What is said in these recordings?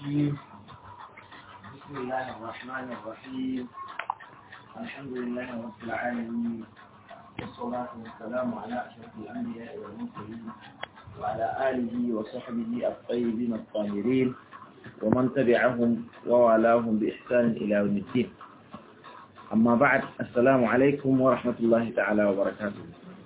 الرجيم بسم الله الرحمن الرحيم الحمد لله رب العالمين والصلاة والسلام على أشرف الأنبياء والمرسلين وعلى آله وصحبه الطيبين الطاهرين ومن تبعهم ووالاهم بإحسان إلى يوم الدين أما بعد السلام عليكم ورحمة الله تعالى وبركاته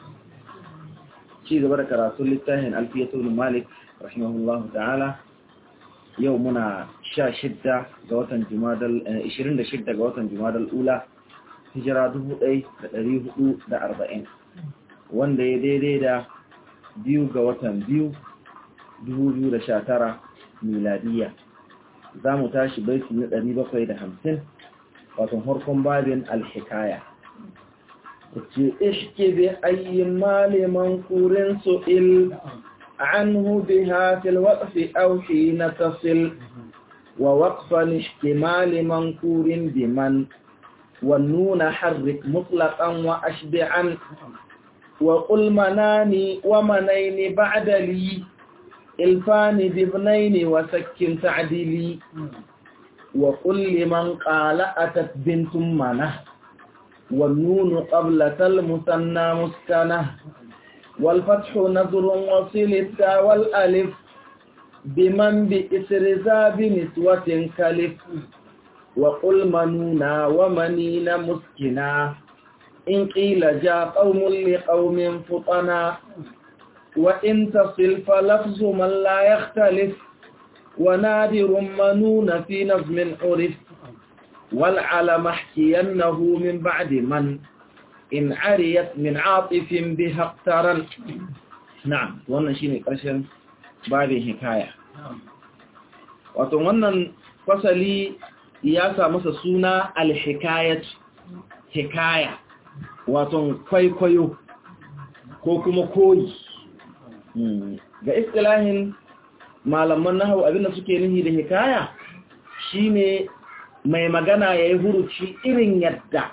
شيء بركة رسول الله ألفية بن مالك رحمه الله تعالى يومنا شا شدة قوة جمادل 26 قوة جمادل الأولى hijira dubu ɗai da ɗari hudu da arba'in wanda ya daidai da biyu ga watan biyu dubu biyu da sha tara miladiya za mu tashi baiti na ɗari bakwai da hamsin watan harkon babin alhikaya ce ishke bi ayyin maliman kurin su'il عنه بها في الوقف أو حين تصل ووقفا اشتمال منكور بمن والنون حرك مطلقا وأشبعا وقل مناني ومنين بعد لي الفان بابنين وسكن تعدلي وقل لمن قال أتت بنت منه والنون قبلة المثنى مسكنة والفتح نظر وصل التا والألف بمن بإسر ذاب نسوة كلف وقل منونا ومنين مسكنا إن قيل جاء قوم لقوم فطنا وإن تصل فلفظ من لا يختلف ونادر منون في نظم عرف والعلم احكينه من بعد من إن عريت من عاطف بها اقترن نعم wannan shine ƙarshen babin hikaya wato wannan fasali ya sa masa suna alhikayat hikaya wato kwaikwayo ko kuma koyi ga istilahin malaman nahawu abinda suke nihi da hikaya shine mai magana ya yi huruci irin yadda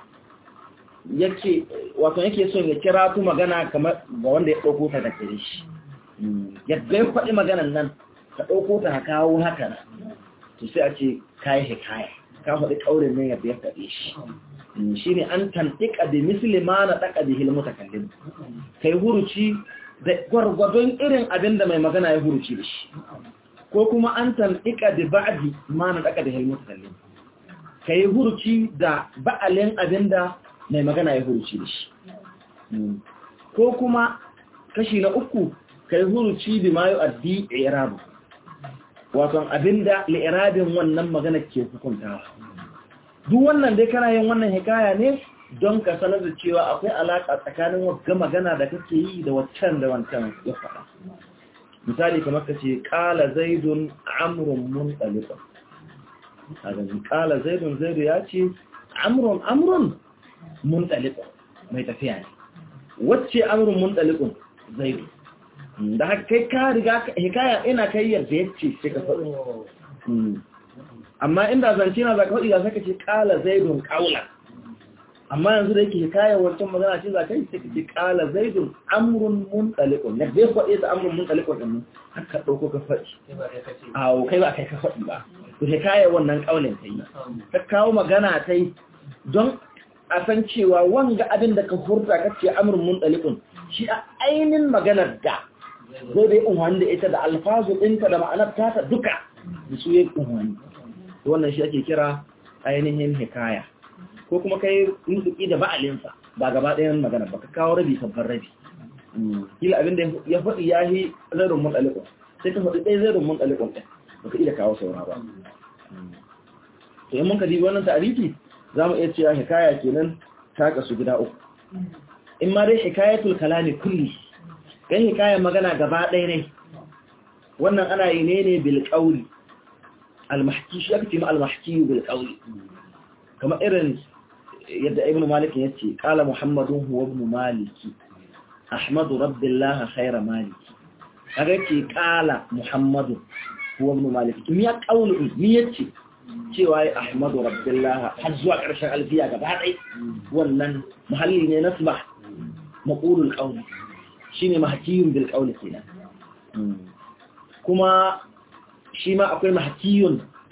yake wato yake son ya kira tu magana kamar ga wanda ya ɗauko ta da kare shi yadda ya faɗi maganan nan ka ɗauko ta ka kawo haka to sai a ce kayi hikaya ka faɗi ƙaurin ne yadda ya faɗe shi shi ne an tantika da musulma na ɗaka da hilmu ta kallin kai huruci da gwargwadon irin abin da mai magana ya huruci da shi ko kuma an tantika da ba'adi ma na ɗaka da hilmu ta kallin ka yi huruci da ba'alin abin da mai magana ya huruci da shi ko kuma kashi na uku ka yi huruci da mayu addi irabu wato abinda li'irabin wannan magana ke hukuntawa duk wannan dai kana yin wannan hikaya ne don ka sanar da cewa akwai alaƙa tsakanin wagga magana da kake yi da waccan da wancan ya faɗa misali kamar ka ce ƙala zaidun amrun mun ɗaliban a ganin ƙala zaidun zaidu ya ce amrun amrun mun ɗaliban mai tafiya ne wacce amrun mun ɗaliban zaidu da haka kai ka riga hikaya ina kai yadda ya ce sai ka faɗi amma inda zance na za ka faɗi za ka ce ƙala zaidun ƙaula amma yanzu da yake hikaya wancan magana ce za ka yi sai ka ce ƙala zaidun amurin mun ɗalikon na zai faɗi da amurin mun ɗalikon ɗin haka ɗauko ka faɗi a kai ba kai ka faɗi ba to hikaya wannan ƙaunin ta yi ta kawo magana ta yi don a san cewa wanga abin da ka furta ka ce amurin mun ɗalikon shi a ainihin maganar da zai dai unwani da ita da alfazu ɗinta da ma'anar tata duka da su yi unwani wannan shi ake kira ainihin hikaya ko kuma kai nutuki da ba'alinsa ba gaba ɗayan magana ba ka kawo rabi kabbar rabi kila abin da ya faɗi ya yi zairun mun ɗalikon sai ka faɗi ɗaya zairun mun ɗalikon ɗin ba ka iya kawo saura ba to yin mun ka dibi wannan ta'arifi za mu iya cewa hikaya kenan ta kasu gida uku in ma dai hikayatul kalami kulli kan hikayen magana gaba ɗaya ne wannan ana yi ne ne bilƙauli almahki shi aka ce ma almahki bilƙauli kamar irin yadda ibn malik ya ce ƙala muhammadun huwa ibn maliki ahmadu rabbillah khaira maliki kaga ce ƙala muhammadun huwa ibn maliki to ya ƙauli ni yace cewa ya ahmadu rabbillah har zuwa ƙarshen alfiya gaba ɗaya wannan muhalli ne nasba maqulul qawli shine mahkiyun bil qawli kenan kuma shi ma akwai mahkiyun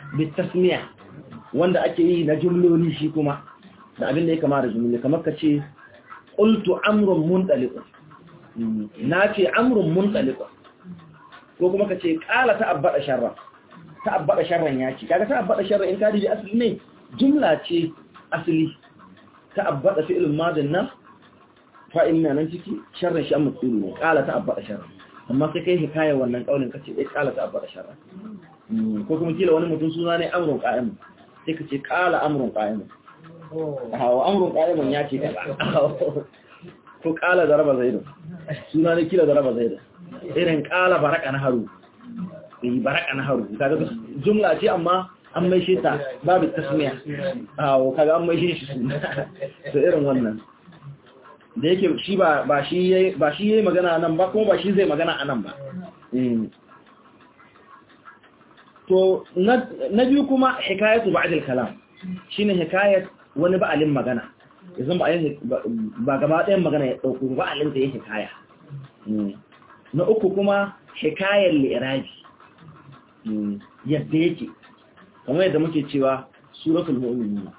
bitasmiya wanda ake yi na jumloli shi kuma da abin da ya kama da jumloli kamar ka ce qultu amrun muntaliqun na ce amrun muntaliqun ko kuma ka ce qala ta'abbada sharra ta'abbada sharran ya ce kaga ta'abbada sharra in ka dubi asali ne jumla ce asali ta'abbada fi'lun madin nan fa'il na nan ciki sharran shi amma tsuru ne qala ta'abbada sharra amma sai kai hikaya wannan kaulin kace eh qala ta'abbada sharra ko kuma kila wani mutum suna ne amrun qa'im sai ka ce qala amrun qa'im hawa amrun qa'im ya ce kaza ko qala daraba zaidun suna ne kila daraba zaidun irin qala baraka na haru eh baraka na haru kaga jumla ce amma an mai shi ta babu tasmiya hawa kaga an mai shi shi suna to irin wannan da yake shi ba ba shi yayi ba shi yayi magana nan ba kuma ba shi zai magana anan ba to na biyu kuma hikayatu ba'd al-kalam shine hikayat wani ba'alin magana yanzu ba ba gaba ɗayan magana ya dauko ba'alin da yake hikaya na uku kuma hikayar li'irabi yadda yake kamar yadda muke cewa suratul mu'minun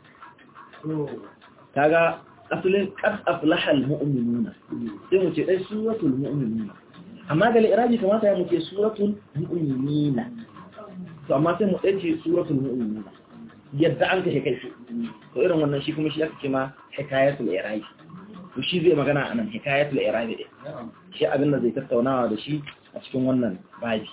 kaga asalin qad aflaha al-mu'minuna sai mu ce dai suratul mu'minuna amma da li'irabi kamata ya muke suratul mu'minina to amma sai mu dace suratul mu'minun yadda an kashe kai to irin wannan shi kuma shi aka ce ma hikayatul irabi to shi zai magana anan hikayatul irabi din shi abin da zai tattaunawa da shi a cikin wannan babi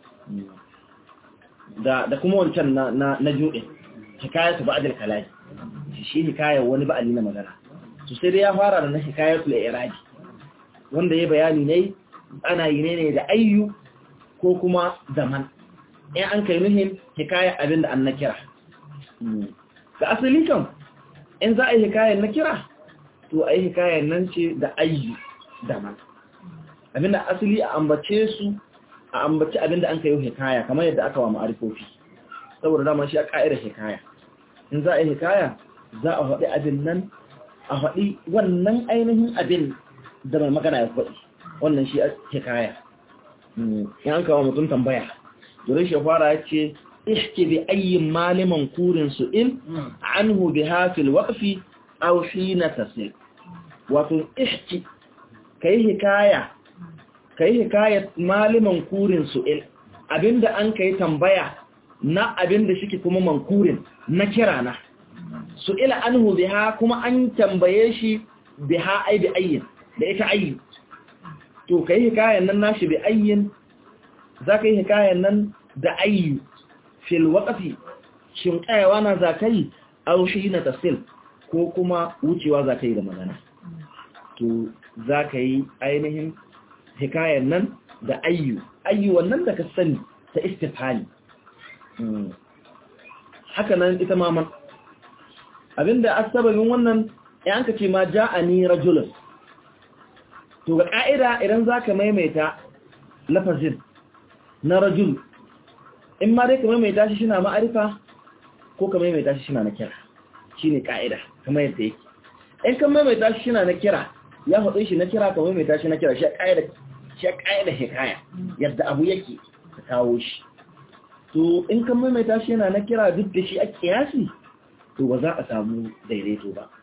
da da kuma wancan na na, na jude hikayatu ba'dal kalami shi hikaya wani ba'ali na magana to sai dai ya fara da na hikayatul irabi wanda ya bayani ne ana yi ne da ayyu ko kuma zaman in an kai nuhin hikaya abin da an na kira ga asali kan in za a yi hikayen na kira to a yi hikayen nan ce da ayyu da man abin da asali a ambace su a ambace abin da an kai hikaya kamar yadda aka wa ma'arifofi saboda dama shi a ka'idar hikaya in za a yi hikaya za a faɗi abin nan a faɗi wannan ainihin abin da mai magana ya faɗi wannan shi a hikaya in an kawo mutum tambaya Durin shafara ya ce, Ishki bi ayyin maliman kurin su'il, anhu bi hafil waƙafi, au shi na tasir. Wato, ishki, ka yi hikaya, ka yi hikaya maliman kurin su'il, abinda an ka yi tambaya na abinda shi kuma mankurin na kira na. Su'ila anhu bi ha kuma an tambaye shi bi ha ai bi ayyin, da ita ayyin. To, ka yi hikayen nan nashi bi ayyin za ka yi hikayen nan da ayyu fil waƙafi shin ƙayawa na za ka yi aushi na tafsil ko kuma wucewa za ka yi da magana to za ka yi ainihin hikayen nan da ayyu ayyu wannan da ka sani ta istifali haka nan ita maman abinda asababin wannan ya ka ce ma ja'ani rajulun to ga ƙa'ida idan za ka maimaita lafazin na rajul in ma dai ka maimaita shi shina ma'arifa ko ka maimaita shi shina na kira shi ne ƙa'ida kamar yadda yake in ka maimaita shi shina na kira ya faɗi shi na kira ka maimaita shi na kira shi a ƙa'ida hikaya yadda abu yake ka kawo shi to in ka maimaita shi yana na kira duk da shi a kiyasi to ba za a samu daidaito ba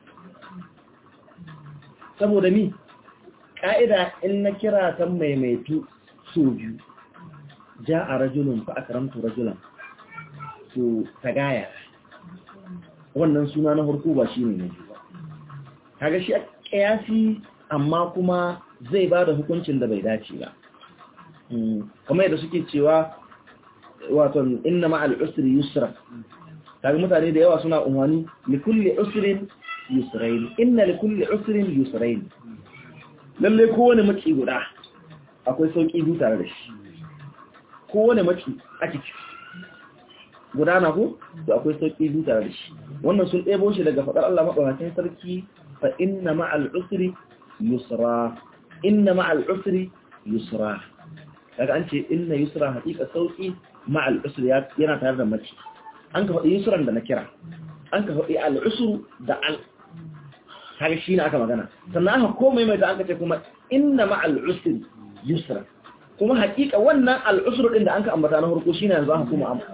saboda mi ƙa'ida in na kira ta maimaitu so biyu ja a rajulun fa akaramtu rajulan to tagaya wannan suna na harko ba shine na biyu ba kaga shi a kiyasi amma kuma zai ba da hukuncin da bai dace ba kamar yadda suke cewa wato inna ma'al usri yusra kaga mutane da yawa suna umarni li kulli usrin yusrain inna li kulli usrin yusrain lalle kowane maki guda akwai sauki biyu tare da shi kowane maki ake ciki guda na ku to akwai sauki biyu tare da shi wannan sun ɗebo shi daga faɗar Allah maɗaukakin sarki fa inna ma'al usri yusra inna ma'al usri yusra daga an ce inna yusra haƙiƙa sauki ma'al usri yana tare da maki an ka faɗi yusran da na kira an ka faɗi al'usru da al kaga shi ne aka magana sannan aka komai mai da aka ce kuma inna ma'al usri yusra kuma haƙiƙa wannan al'usru din da an ka ambata na farko shine yanzu aka kuma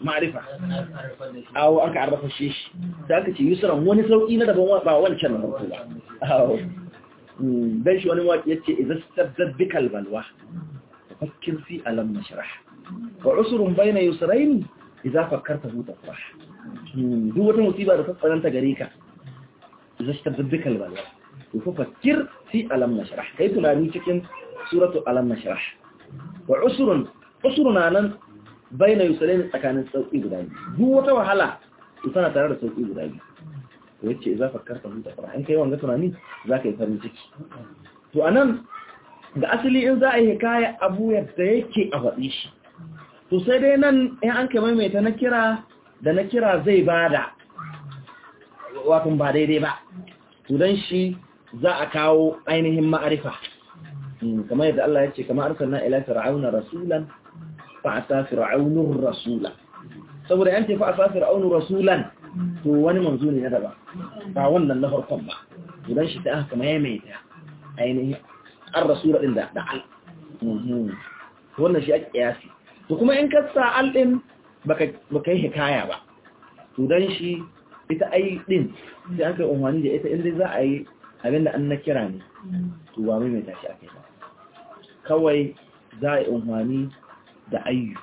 ma'arifa awo aka arrafa shi sai aka ce yusran wani sauki na daban ba wancan na farko ba awo dan shi wani waki yace idza stabbad bikal balwa fakkir fi alam nashrah wa usrun bayna yusrayn idza fakkarta hu tafrah duk wata musiba da ta tsananta gare ka idza stabbad bikal balwa to fakkir fi alam nashrah kai tunani cikin suratu alam nashrah wa usrun usruna nan bayna yusrayn tsakanin sauki guda biyu duk wata wahala tana tare da sauki guda biyu wacce za ka karka huta fara in kai wanga tunani za ka yi farin ciki to anan da asali in za a yi kaya abu yadda yake a faɗi shi to sai dai nan in an kai maimaita na kira da na kira zai bada wato ba daidai ba to dan shi za a kawo ainihin ma'arifa kamar yadda Allah ya ce kamar arsalna ila fir'auna rasulan fa asa fir'aunur rasula saboda yanke fa asa fir'aunur rasulan to wani manzo ne na daba ba wannan na farkon ba idan shi ta aka maimaita ainihin an rasura din da da al wannan shi ake kiyasi to kuma in ka sa al din baka baka yi hikaya ba to dan shi ita ai din sai aka umwani da ita inda za a yi abinda an na kira ne to ba maimaita shi ake ba kawai za a yi umwani da ayyu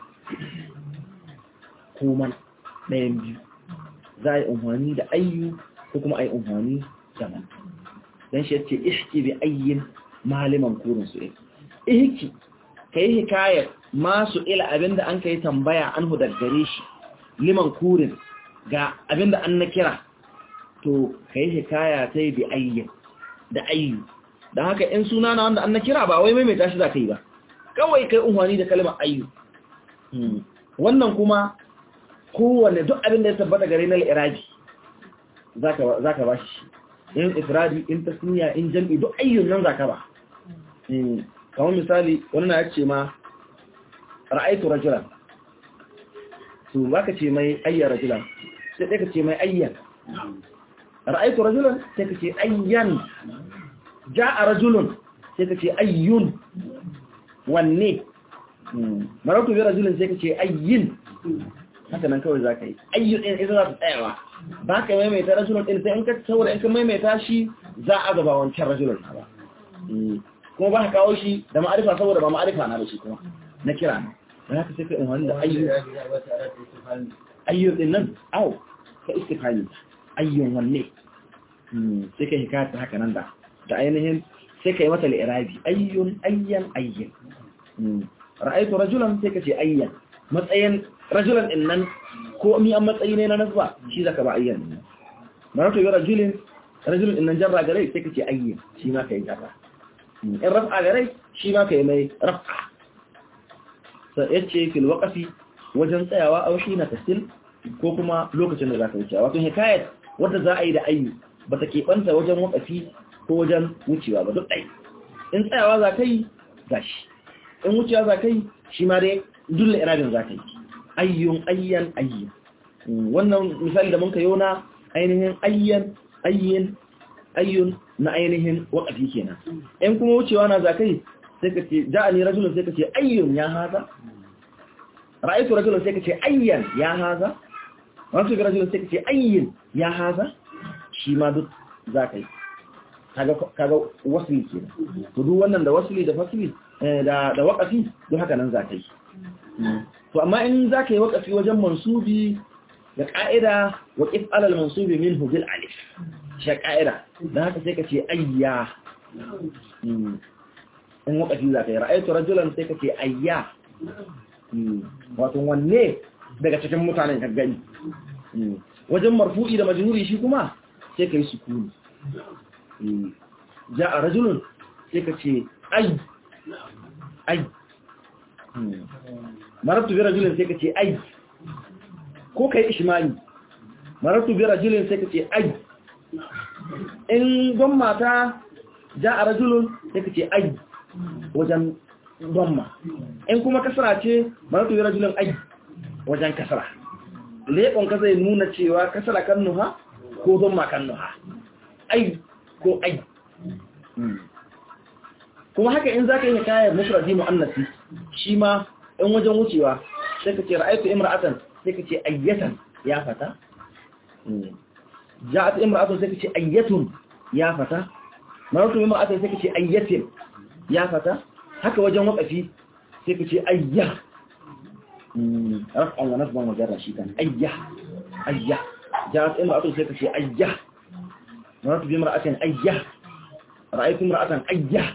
kuma ɗayan biyu za a yi umarni da ayyu ko kuma a yi umarni da man don shi yace ihki bi ayyin maliman kurin su il ihki ka yi hikayar masu ila abinda an ka yi tambaya an hudar gare shi liman kurin ga abinda an na kira to ka yi hikaya ta yi bi ayyin da ayyu don haka in suna na wanda an na kira ba wai maimaita shi za ka yi ba kawai ka yi umarni da kalmar ayyu wannan kuma kowane duk abin da ya tabbata gare na al'irabi za ka ba shi in ifradi in tasniya in jam'i duk ayyun nan za ka ba kamar misali wani na ya ce ma ra'aitu rajulan su ba ka ce mai ayya rajulan sai ɗaya ka ce mai ayyan ra'aitu rajulan sai ka ce ayyan ja a rajulun sai ka ce ayyun wanne marautu bi rajulun sai ka ce ayyin haka nan kawai za ka yi ayyun ɗin ita za ta tsayawa ba ka maimaita rajulun ɗin sai in ka saboda in ka maimaita shi za a gaba wancan rajulun ba kuma ba ka kawo shi da ma'arifa saboda ba ma'arifa na da shi kuma na kira ne da haka sai ka in wani da ayyun ayyun ɗin nan au ka istifani ayyun wanne sai ka hikaya ta haka nan da da ainihin sai ka yi mata li'irabi ayyun ayyan ayyan ra'aitu rajulan sai ka ce ayyan matsayin rajulan din nan ko mi an matsayi ne na nasba shi zaka ba ayyan maratu bi rajulin rajulin din nan jarra gare sai ka ce ayyan shi ma kai jarra in raf'a gare shi ma kai mai raf'a sai yace fil waqfi wajen tsayawa aw shi na tasil ko kuma lokacin da zaka wuce wato hikayat wanda za a yi da ayyu bata keɓanta wajen waqfi ko wajen wucewa ba duk ɗai in tsayawa za ka yi gashi in wucewa za ka yi shi ma dai dulle iradin za ka yi ayyun ayyan ayyan wannan misali da mun ka na ainihin ayyan ayyan ayyun na ainihin waƙafi kenan in kuma wucewa na za ka yi sai ka ce ja'ani rajulun sai ka ce ayyun ya haza ra'aitu rajulun sai ka ce ayyan ya haza wasu ga rajulun sai ka ce ayyin ya haza shi ma duk za ka yi kaga wasli ke to duk wannan da wasli da fasli da da waqafi duk haka nan za ka yi to amma in za ka yi waqafi wajen mansubi da ka'ida waqif alal mansubi minhu bil alif shi ka'ida dan haka sai ka ce ayya in waqafi za ka yi ra'aytu rajulan sai ka ce ayya wato wanne daga cikin mutanen ka gani wajen marfu'i da majruri shi kuma sai ka yi sukuni ja a rajulun sai ka ce ai ai marabtu bi rajulun sai ka ce ai ko kai ishmani marabtu bi rajulun sai ka ce ai in don mata ja a rajulun sai ka ce ai wajen don in kuma kasara ce marabtu bi rajulun ai wajen kasara leɓon ka zai nuna cewa kasara kan nuha ko don ma kan nuha ai ko ai kuma haka in zaka yi kayan mufradi muannasi shi ma in wajen wucewa sai ka ce ra'aytu imra'atan sai ka ce ayyatan ya fata ja'at imra'atun sai ka ce ayyatun ya fata maratu imra'atun sai ka ce ayyatin ya fata haka wajen wakafi sai ka ce ayya raf'an wa nasban wa jarra shi kan ayya ayya ja'at imra'atun sai ka ce ayya maratu imra'atin ayya ra'aytu imra'atan ayya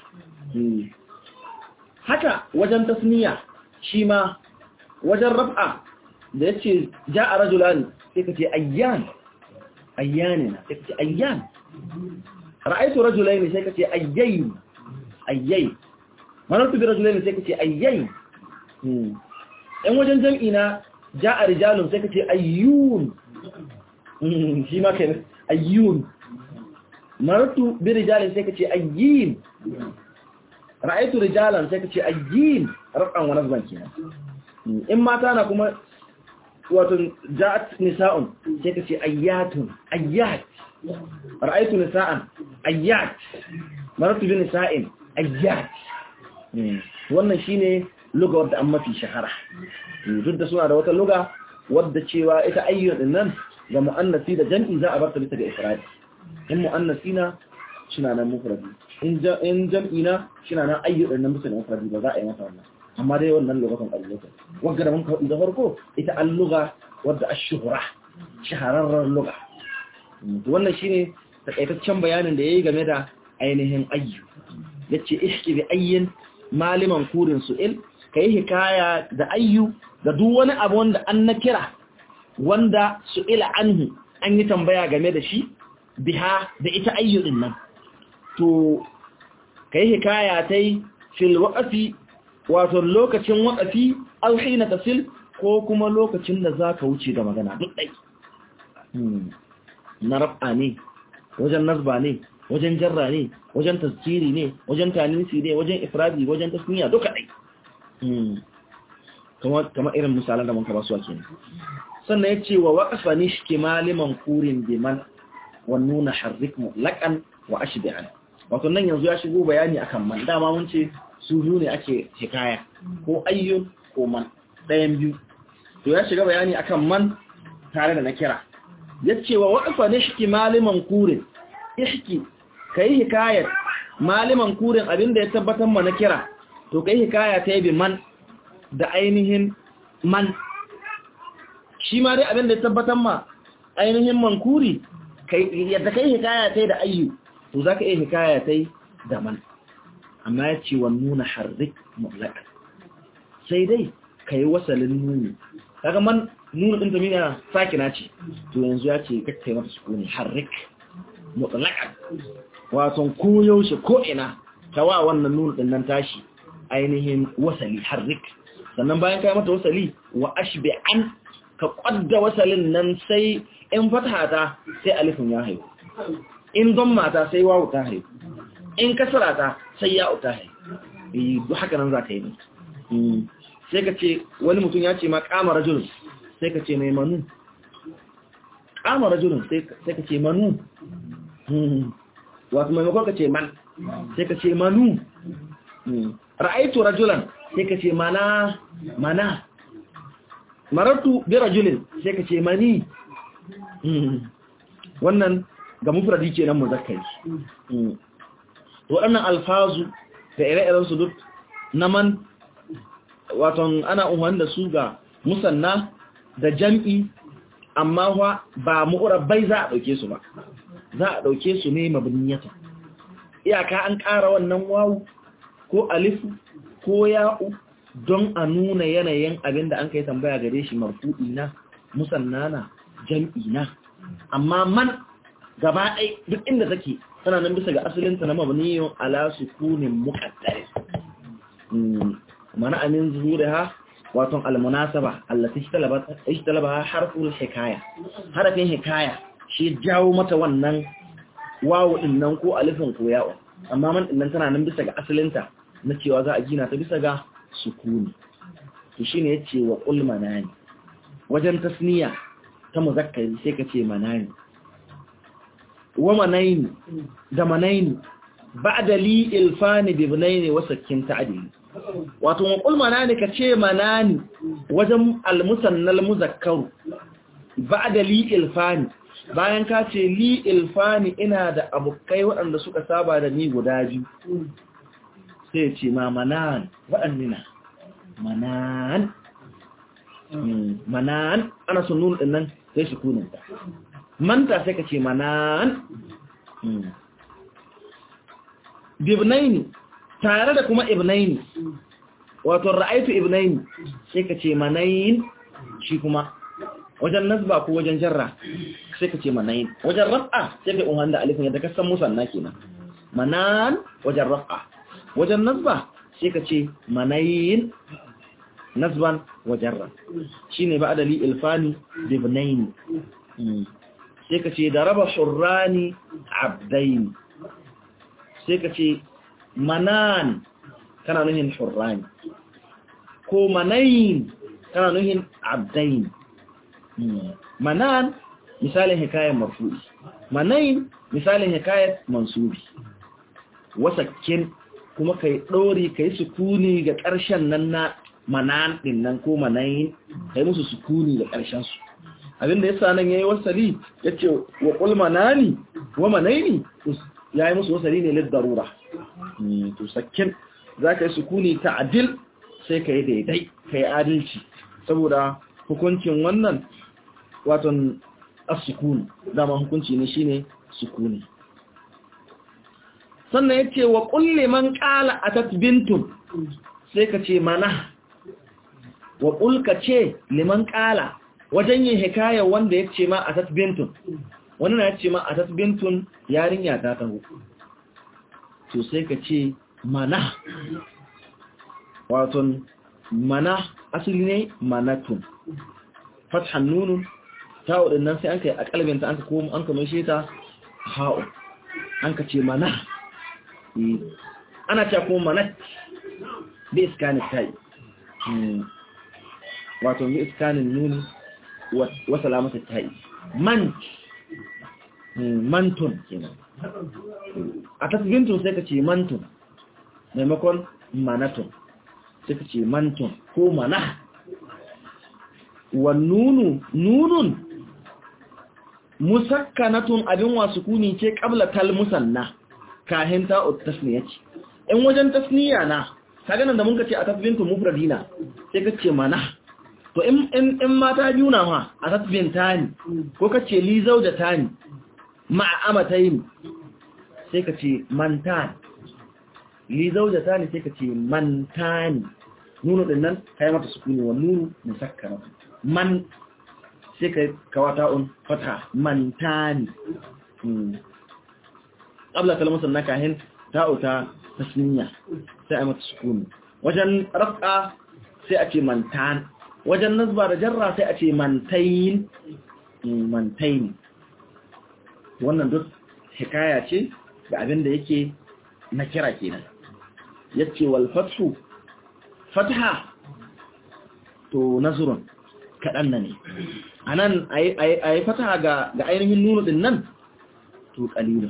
haka wajen tasniya shi ma wajen raf'a da yace ja'a rajulan sai ka ce ayyan ayyanina sai ka ce ayyan ra'aytu rajulaini sai ka ce ayyayn ayyay marartu bi rajulaini sai ka ce ayyayn in wajen jam'i na ja'a rijalun sai ka ce ayyun shi ma kai ayyun marartu bi rijalin sai ka ce ayyin ra'aytu rijalan sai ka ce ayyin raf'an wa nasban kenan in mata na kuma wato ja'at nisa'un sai ka ce ayyatun ayyat ra'aytu nisa'an ayyat marartu bi nisa'in ayyat wannan shine luga wadda an mafi shahara duk da suna da wata luga wadda cewa ita ayyun din nan ga mu'annasi da jam'i za a bar ta bisa ga ifradi in mu'annasi na suna nan mufradi in jam'i na suna nan ayyun din nan bisa ga mufradi ba za a yi masa wannan amma dai wannan lokacin ƙabilata wagga da mun kawo da farko ita an luga wadda a shuhura shahararren luga wannan shine takaitaccen bayanin da ya yi game da ainihin ayyu ya ce ishki bi ayyin maliman kurin su'il ka yi hikaya da ayyu da duk wani abu wanda an na kira wanda su'ila anhu an yi tambaya game da shi biha da ita ayyu din nan to ka yi hikaya ta yi fil waƙafi wato lokacin waƙafi alhina tasil ko kuma lokacin da za ka wuce da magana duk ɗai na raf'a ne wajen nazba ne wajen jarra ne wajen tasiri ne wajen tanisi ne wajen ifradi wajen tasniya duka ɗai kama irin misalan da mun kaba su ake ne sannan ya ce wa waƙafa ne shi ke maliman kurin biman wa nuna harrik mutlaƙan wa ashbi'an wato nan yanzu ya shigo bayani akan man dama mun ce su biyu ne ake hikaya ko ayyun ko man ɗayan biyu to ya shiga bayani akan man tare da na kira ya ce wa waɗafa ne shi maliman kurin ishki ka yi hikayar maliman kurin abinda ya tabbatar ma na kira to ka yi hikaya ta yi man da ainihin man shi ma dai abinda ya tabbatar ma ainihin man kuri yadda ka yi hikaya ta yi da ayyu to za ka yi hikaya ta yi da man amma ya ce wa nuna harrik mutlaka sai dai ka yi wasalin nuni kaga man nuna ɗin tamina sakina ce to yanzu ya ce kakka yi mata sukuni harrik mutlaka wato ko yaushe ko ina ta wa wannan nuna ɗin nan tashi ainihin wasali harrik sannan bayan ka yi mata wasali wa ashbi an ka kwadda wasalin nan sai in fata ta sai alifin ya haihu in don mata sai wawu ta haihu in kasara ta sai ya uta hai duk haka nan za ka yi ne sai ka ce wani mutum ya ce ma kama rajulun sai ka ce mai manu kama rajulun sai ka ce manu wato maimakon ka ce man sai ka ce manu ra'aitu rajulan sai ka ce mana mana marartu bi rajulin sai ka ce mani wannan ga mufradi kenan muzakkari waɗannan alfazu da ire-iren su duk na man waton ana umarni da su ga musanna da jam'i amma wa ba mu'urabbai za a ɗauke su ba za a ɗauke su ne mabniyata iyaka an ƙara wannan wawu ko alifu ko ya'u don a nuna yanayin abin da an kai tambaya gare shi marfu'i na musanna na jam'i na amma man gaba ɗai duk inda take tana nan bisa ga asalinta na mabniyin ala sukunin muqaddar mana amin zuhuriha wato almunasaba allati ishtalabaha harful hikaya harafin hikaya shi jawo mata wannan wawu din nan ko alifin ko ya'u amma man din nan tana nan bisa ga asalinta na cewa za a gina ta bisa ga sukuni to shine yace wa qul manani wajen tasniya ta muzakkari sai ka ce manani wa manaini da manaini ba'da li ilfani bi ibnaini wa sakkin ta'dil wato wa qul manani ka ce manani wajen al-musannal muzakkar ba'da li ilfani bayan ka ce li ilfani ina da abokai waɗanda suka saba da ni guda biyu sai ce ma manan waɗannina manan manan ana sun nuna ɗin nan sai su kunanta manta sai ka ce manan bibnaini tare da kuma ibnaini wato ra'aitu ibnaini sai ka ce manayin shi kuma wajen nasba ko wajen jarra sai ka ce manayin wajen raf'a sai ka unhan da alifin yadda ka san musanna kenan manan wajen raf'a wajen nasba sai ka ce manayin nasban wajen ra shine ba adali ilfani bibnaini sai ka ce da raba shurrani abdaini sai ka ce manan kana nuhin shurrani ko manayin kana nuhin abdaini manan misalin hikayar marfu'i manayin misalin hikayar mansubi wasakkin kuma kai ɗori kai sukuni ga ƙarshen nan na manan ɗin nan ko manayin kai musu sukuni ga ƙarshen su abinda yasa nan yayi wasali yace wa qul manani wa manaini yayi musu wasali ne lid darura to sakkin zaka yi sukuni ta'dil sai kai daidai kai adalci saboda hukuncin wannan waton as-sukun dama hukunci ne shine sukuni sannan yace wa qul liman qala atat bintun sai ka ce mana wa qul ka ce liman qala wajen yin hikaya wanda ya ce ma a tasbintun wani na ya ce ma a tasbintun yarinya ta taho to sai ka ce mana waton mana asali ne manatun fathan nunun ta waɗannan sai an ka yi a kalbinta an ka koma an ka mai ta ha'u an ka ce mana ana ce kuma manat bai iskanin ta yi wato bai iskanin nuni wasa lamata ta yi man mantun kenan a tasbintun sai ka ce mantun maimakon manatun sai ka ce mantun ko mana wa nunu nunun musakkanatun abin wasu kuni ce kabla tal musanna kahin ta tasniya ce in wajen tasniya na kaga nan da mun ka ce a tasbintun mufradina sai ka ce mana to in mata biyu na ma a tasbin tani ko ka ce li zauda tani ma'amata yin sai ka ce mantani li zauda tani sai ka ce mantani nunu din nan kai mata sukuni wa nunu musakkara man sai ka kawata un fata mantani qabla kalmatan nakahin ta'uta tasniya sai a mata sukuni wajen raf'a sai a ce mantani wajen nasba da jarra sai a ce mantayin mantayin wannan duk hikaya ce ga abin da yake na kira kenan yace wal fathu fatha to nazrun kadan ne anan ayi ayi fatha ga ga ainihin nunu din nan to qalilun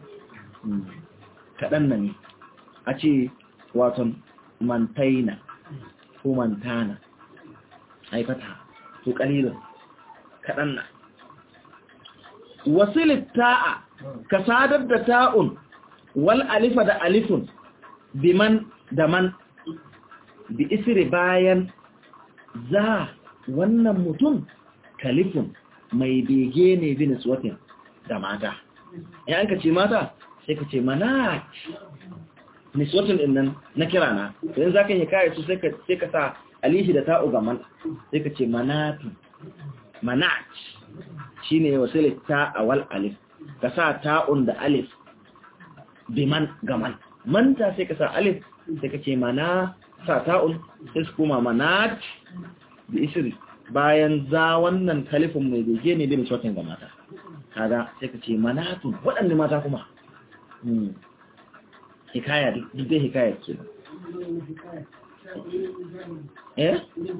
kadan ne a ce waton mantaina ko mantana haifata to kalilin kaɗan na wasilit ta'a ka sadar da ta'un wal alifa da alifun biman da man bi isri bayan za wannan mutum kalifun mai bege ne bi niswatin da mata ya ka ce mata sai ka ce mana niswatin din nan na kira na idan za ka yi kaya su sai ka sa alishi da ta'u gaman sai ka ce manatu manat shi ne wasilit ta a wal alif ka sa ta'un da alif biman gaman manta sai ka sa alif sai ka ce mana sa ta'un sai su kuma manat da isiri bayan za wannan kalifin mai bege ne bin shotin ga mata kaga sai ka ce manatun waɗanda mata kuma hikaya duk dai hikaya ke eh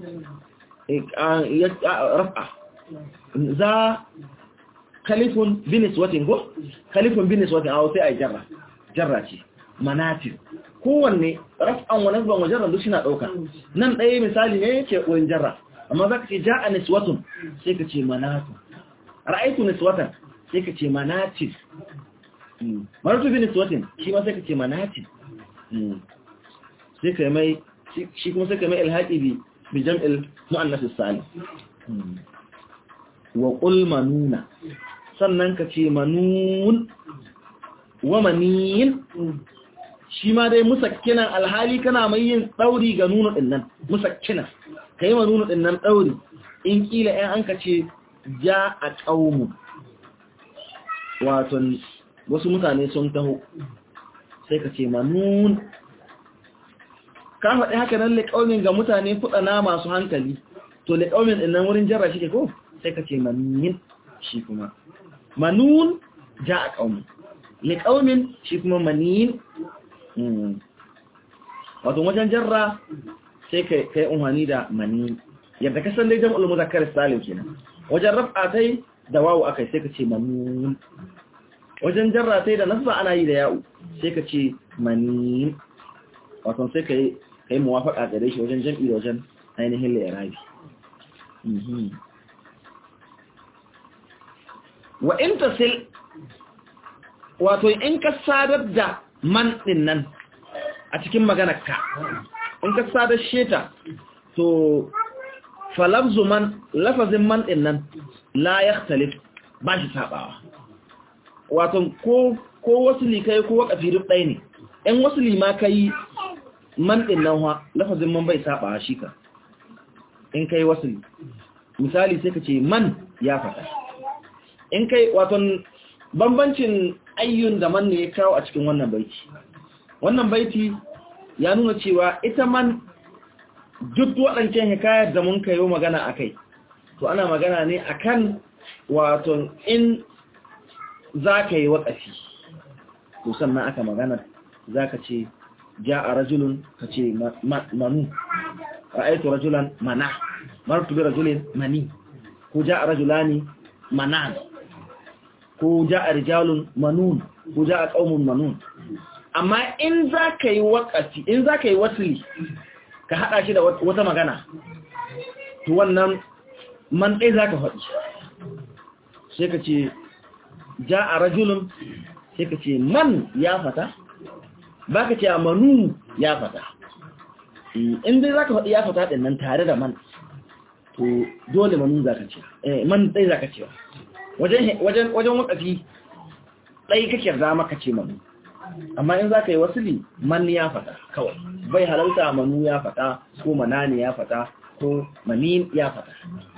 rafa za kalifun binis watin go kalifun binis watin a sai a jarra jarra ce manatin kowanne raf'an wa nasban wa jarran duk suna dauka nan ɗaya misali ne yake wurin jarra amma zaka ce ja'a niswatun sai ka ce manatun ra'aytu niswatan sai ka ce manatin maratu bi niswatin shi ma sai ka ce manatin sai ka mai shi kuma sai ka mai ilhaqi bi bi jam'il muannas salim wa qul manuna sannan ka ce manun wa manin shi ma dai musakkinan alhali kana mai yin ɗauri ga nuna ɗinnan musakkinan ka yi ma nuna ɗinnan ɗauri in ƙila ‘yan an ka ce ja a ƙaunu waton wasu mutane sun taho sai ka ce manun ka faɗi haka nan liƙaunin ga mutane kuɗana masu hankali to liƙaunin ɗinnan wurin jarra shi ke ko sai ka ce manin shi kuma manun ja a ƙaunu liƙaunin shi kuma manin wato wajen jarra sai ka yi umarni da mani yadda ka san dai jam'ul muzakkar salim kenan wajen raf'a tai da wawu akai sai ka ce manun wajen jarra tai da nasba ana yi da ya'u sai ka ce mani wato sai ka yi kai muwafaqa gare shi wajen jam'i da wajen ainihin lirabi wa in tasil wato in ka sadar da man ɗin nan a cikin maganarka in ka sadar sheta to falafzu man lafazin man ɗin nan la ya talif ba shi saɓawa wato ko wasu likai ko wakafi duk ɗaya ne ‘yan wasu lima ka yi man ɗin nan wa lafazin man bai saɓawa shi ka in ka yi wasu misali sai ka ce man ya faɗa in kai waton bambancin ayyun da man ne ya kawo a cikin wannan baiti wannan baiti ya nuna cewa ita man duk waɗancan hikayar da mun kayo magana a kai to ana magana ne akan wato in za ka yi waƙafi to sannan aka magana za ka ce ja a rajulun ka ce manu ra'aitu rajulan mana martu bi rajulin mani ko ja a rajulani manan ko ja a rijalun manun ko ja a ƙaunin manun amma in za ka yi wakati in za ka yi wasili ka haɗa shi da wata magana to wannan man ɗai za ka faɗi sai ka ce ja a rajulun sai ka ce man ya fata ba ka ce a manu ya fata in dai za ka faɗi ya fata ɗin nan tare da man to dole manu za ka ce man ɗai za ka ce wajen wakafi ɗai kake za maka ce manu amma in za ka yi wasili man ya fata kawai bai halarta manu ya fata ko manani ya fata ko manin ya fata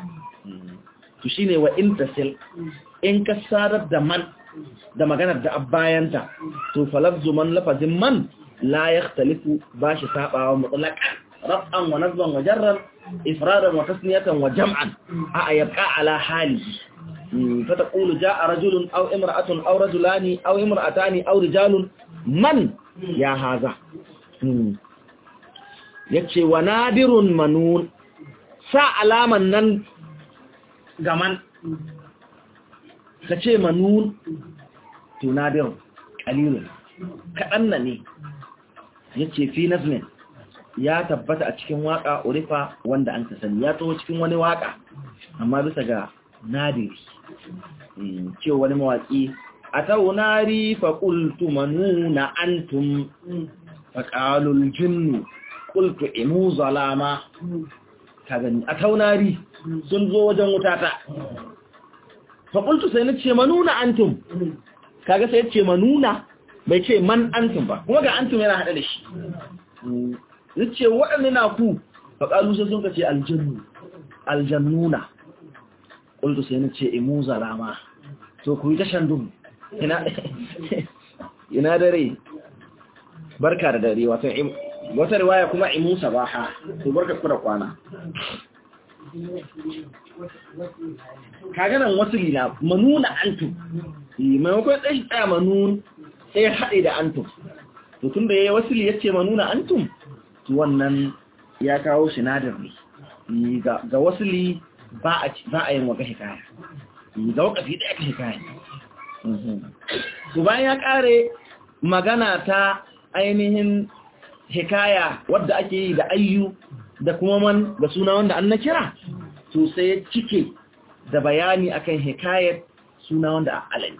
to shi ne wa intasil in ka sadar da man da maganar da bayanta to falafzu man lafazin man la ya talifu ba shi saɓawa mutsalaka raf'an wa nazban wa jarran ifradan wa tasniyatan wa jam'an a ayyabka ala halihi فتقول جاء رجل أو امرأة أو رجلان أو امرأتان أو رجال من يا هذا yace wa nadirun manun sa alaman nan gaman kace manun to nadirun qalilun kadan ne yace fi nazmin ya tabbata a cikin waka urifa wanda an ka sani ya taho cikin wani waka amma bisa ga nadiri ce wani mawaƙi a taunari faƙultu manuna antum faƙalul jinnu ƙultu imu zalama ka gani a taunari sun zo wajen wutata faƙultu sai na ce manuna antum kaga sai ce manuna bai ce man antum ba kuma ga antum yana haɗe da shi na ce waɗanda na ku faƙalu sai sun ka ce aljannu aljannuna ƙultu sai na ce imu zalama to ku yi ta shandun ina dare barka da dare wata riwaya kuma imu sabaha to barka ku da kwana kaganan wasu lina manuna antum maimakon ɗashi tsaya manun sai haɗe da antum to tun da ya yi wasu ya ce manuna antum to wannan ya kawo sinadar ne ga wasu li ba a yin waka hikaya ga wakafi ɗaya ka hikaya su bayan ya ƙare magana ta ainihin hikaya wadda ake yi da ayyu da kuma man da suna wanda an na kira to sai ya cike da bayani akan hikayar suna wanda a alami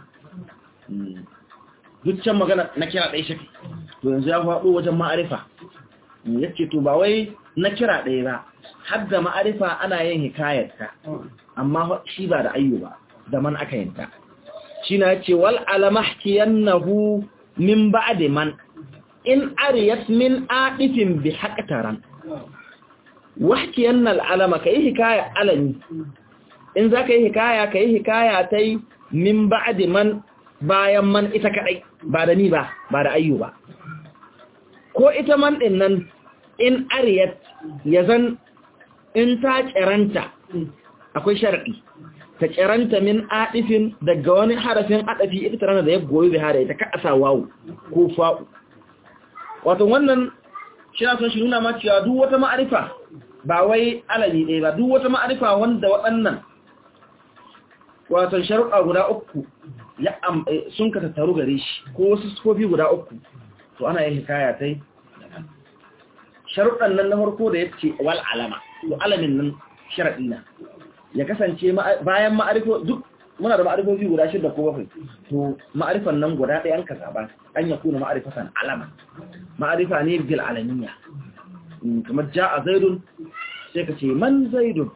dukkan magana na kira ɗaya shafi to yanzu ya faɗo wajen ma'arifa ya ce to ba wai na kira ɗaya ba har da ma'arifa ana yin hikayarta amma shi ba da ayyu ba da man aka yinta shi na ce wal alamahkiyannahu min ba'di man in ariyat min adifin bi haqtaran wahkiyanna al'alama kai hikaya alami in za ka yi hikaya ka yi hikaya ta yi min ba'di man bayan man ita kadai ba da ni ba ba da ayyu ba ko ita man din nan in ariyat ya zan in ta kiranta akwai shar'i ta kiranta min adifin daga wani harafin adafi ita tana da ya goyi da hada ita ka asa wawu ko fa'u wato wannan shi na son shi nuna ma cewa duk wata ma'arifa ba wai alali ɗaya ba duk wata ma'arifa wanda waɗannan wato sharuɗa guda uku ya sun ka tattaru gare shi ko wasu sufofi guda uku to ana yin hikaya ta yi sharuɗan nan na farko da ya ce wal alama to alamin nan sharaɗi na ya kasance bayan ma'arifo duk muna da ma'arifofi guda shida ko bakwai to ma'arifan nan guda ɗaya an ka zaba an ya kuna ma'arifatan alama ma'arifa ne bil alamiya kamar ja a zaidun sai ka ce man zaidun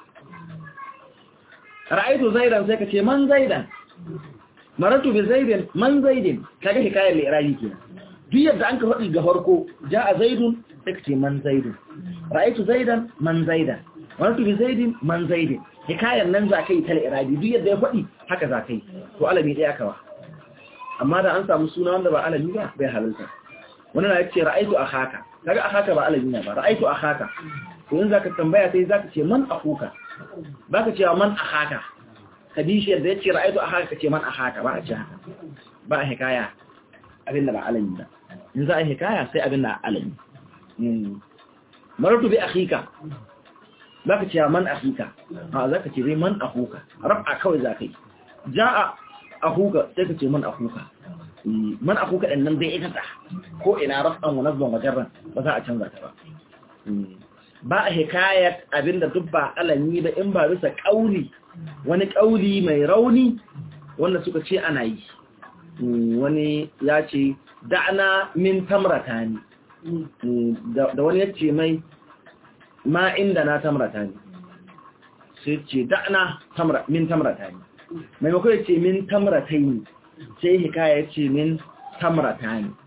ra'aitu zaidan sai ka ce man zaidan maratu bi zaidin man zaidin kaga hikayar li'irabi kenan duk yadda an ka faɗi ga farko ja a zaidun sai ka ce man zaidun ra'aitu zaidan man zaidan maratu bi zaidin man zaidin hikayar nan za ka yi ta li'irabi duk yadda ya faɗi haka za ka yi to alami ɗaya kawa amma da an samu suna wanda ba alami ba bai halarta wani na ce ra'aitu a haka kaga a haka ba alami na ba ra'aitu a haka to yin za ka tambaya sai za ka ce man a huka ba ka cewa man a haka kadishi yadda ya ce ra'aitu a haka ka ce man a haka ba a ce haka ba a hikaya abin da ba alami ba in za a hikaya sai abin da alami maratu bi akhika za ka cewa man akhika a za ka ce zai man ahuka rab'a kawai za ka yi ja'a ahuka sai ka ce man ahuka man ahuka ɗin nan zai ita ko ina raf'an wa nazban wa jarran ba za a canza ta ba ba a hikayar abinda duk ba alami ba in ba bisa ƙauli wani ƙauli mai rauni wanda suka ce ana yi wani ya ce da'ana min tamrata ne da wani ya ce mai ma inda na tamrata ne sai ce da'ana min tamrata ne maimakon ya ce min tamrata ne sai hikaya ya ce min tamrata ne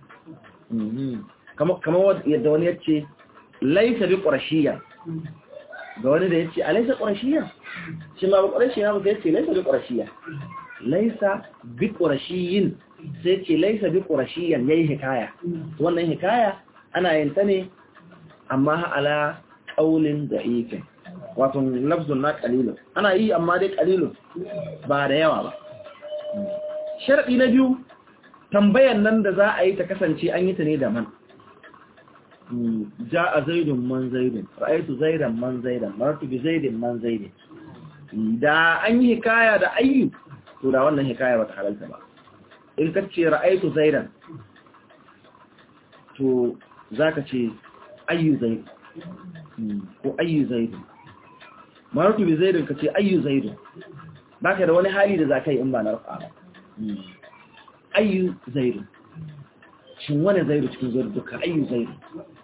kamar yadda wani ya ce laisa bi ƙwarashiyar ga wani da ya ce a laisa ƙwarashiyar shi ma bi ƙwarashiyar ba sai ce laisa bi ƙwarashiyar laisa bi ƙwarashiyin sai ce laisa bi ƙwarashiyar ya yi hikaya wannan hikaya ana yin ta ne amma ala ƙaunin da ikin wato lafzun na ƙalilun ana yi amma dai ƙalilun ba da yawa ba sharaɗi na biyu tambayan nan da za a yi ta kasance an yi ta ne da man ja a zaidun man zaidun ra'aitu zaidan man zaidan maratu bi zaidin man zaidin da an yi hikaya da ayyu to da wannan hikaya ba ta halalta ba in ka ce ra'aitu zaidan to za ka ce ayyu zaidu ko ayyu zaidu maratu bi zaidun ka ce ayyu zaidu ba ka da wani hali da za ka yi in ba na rufa ba ayyu zaidu shin wani zaidu cikin zaidu duka ayyu zaidu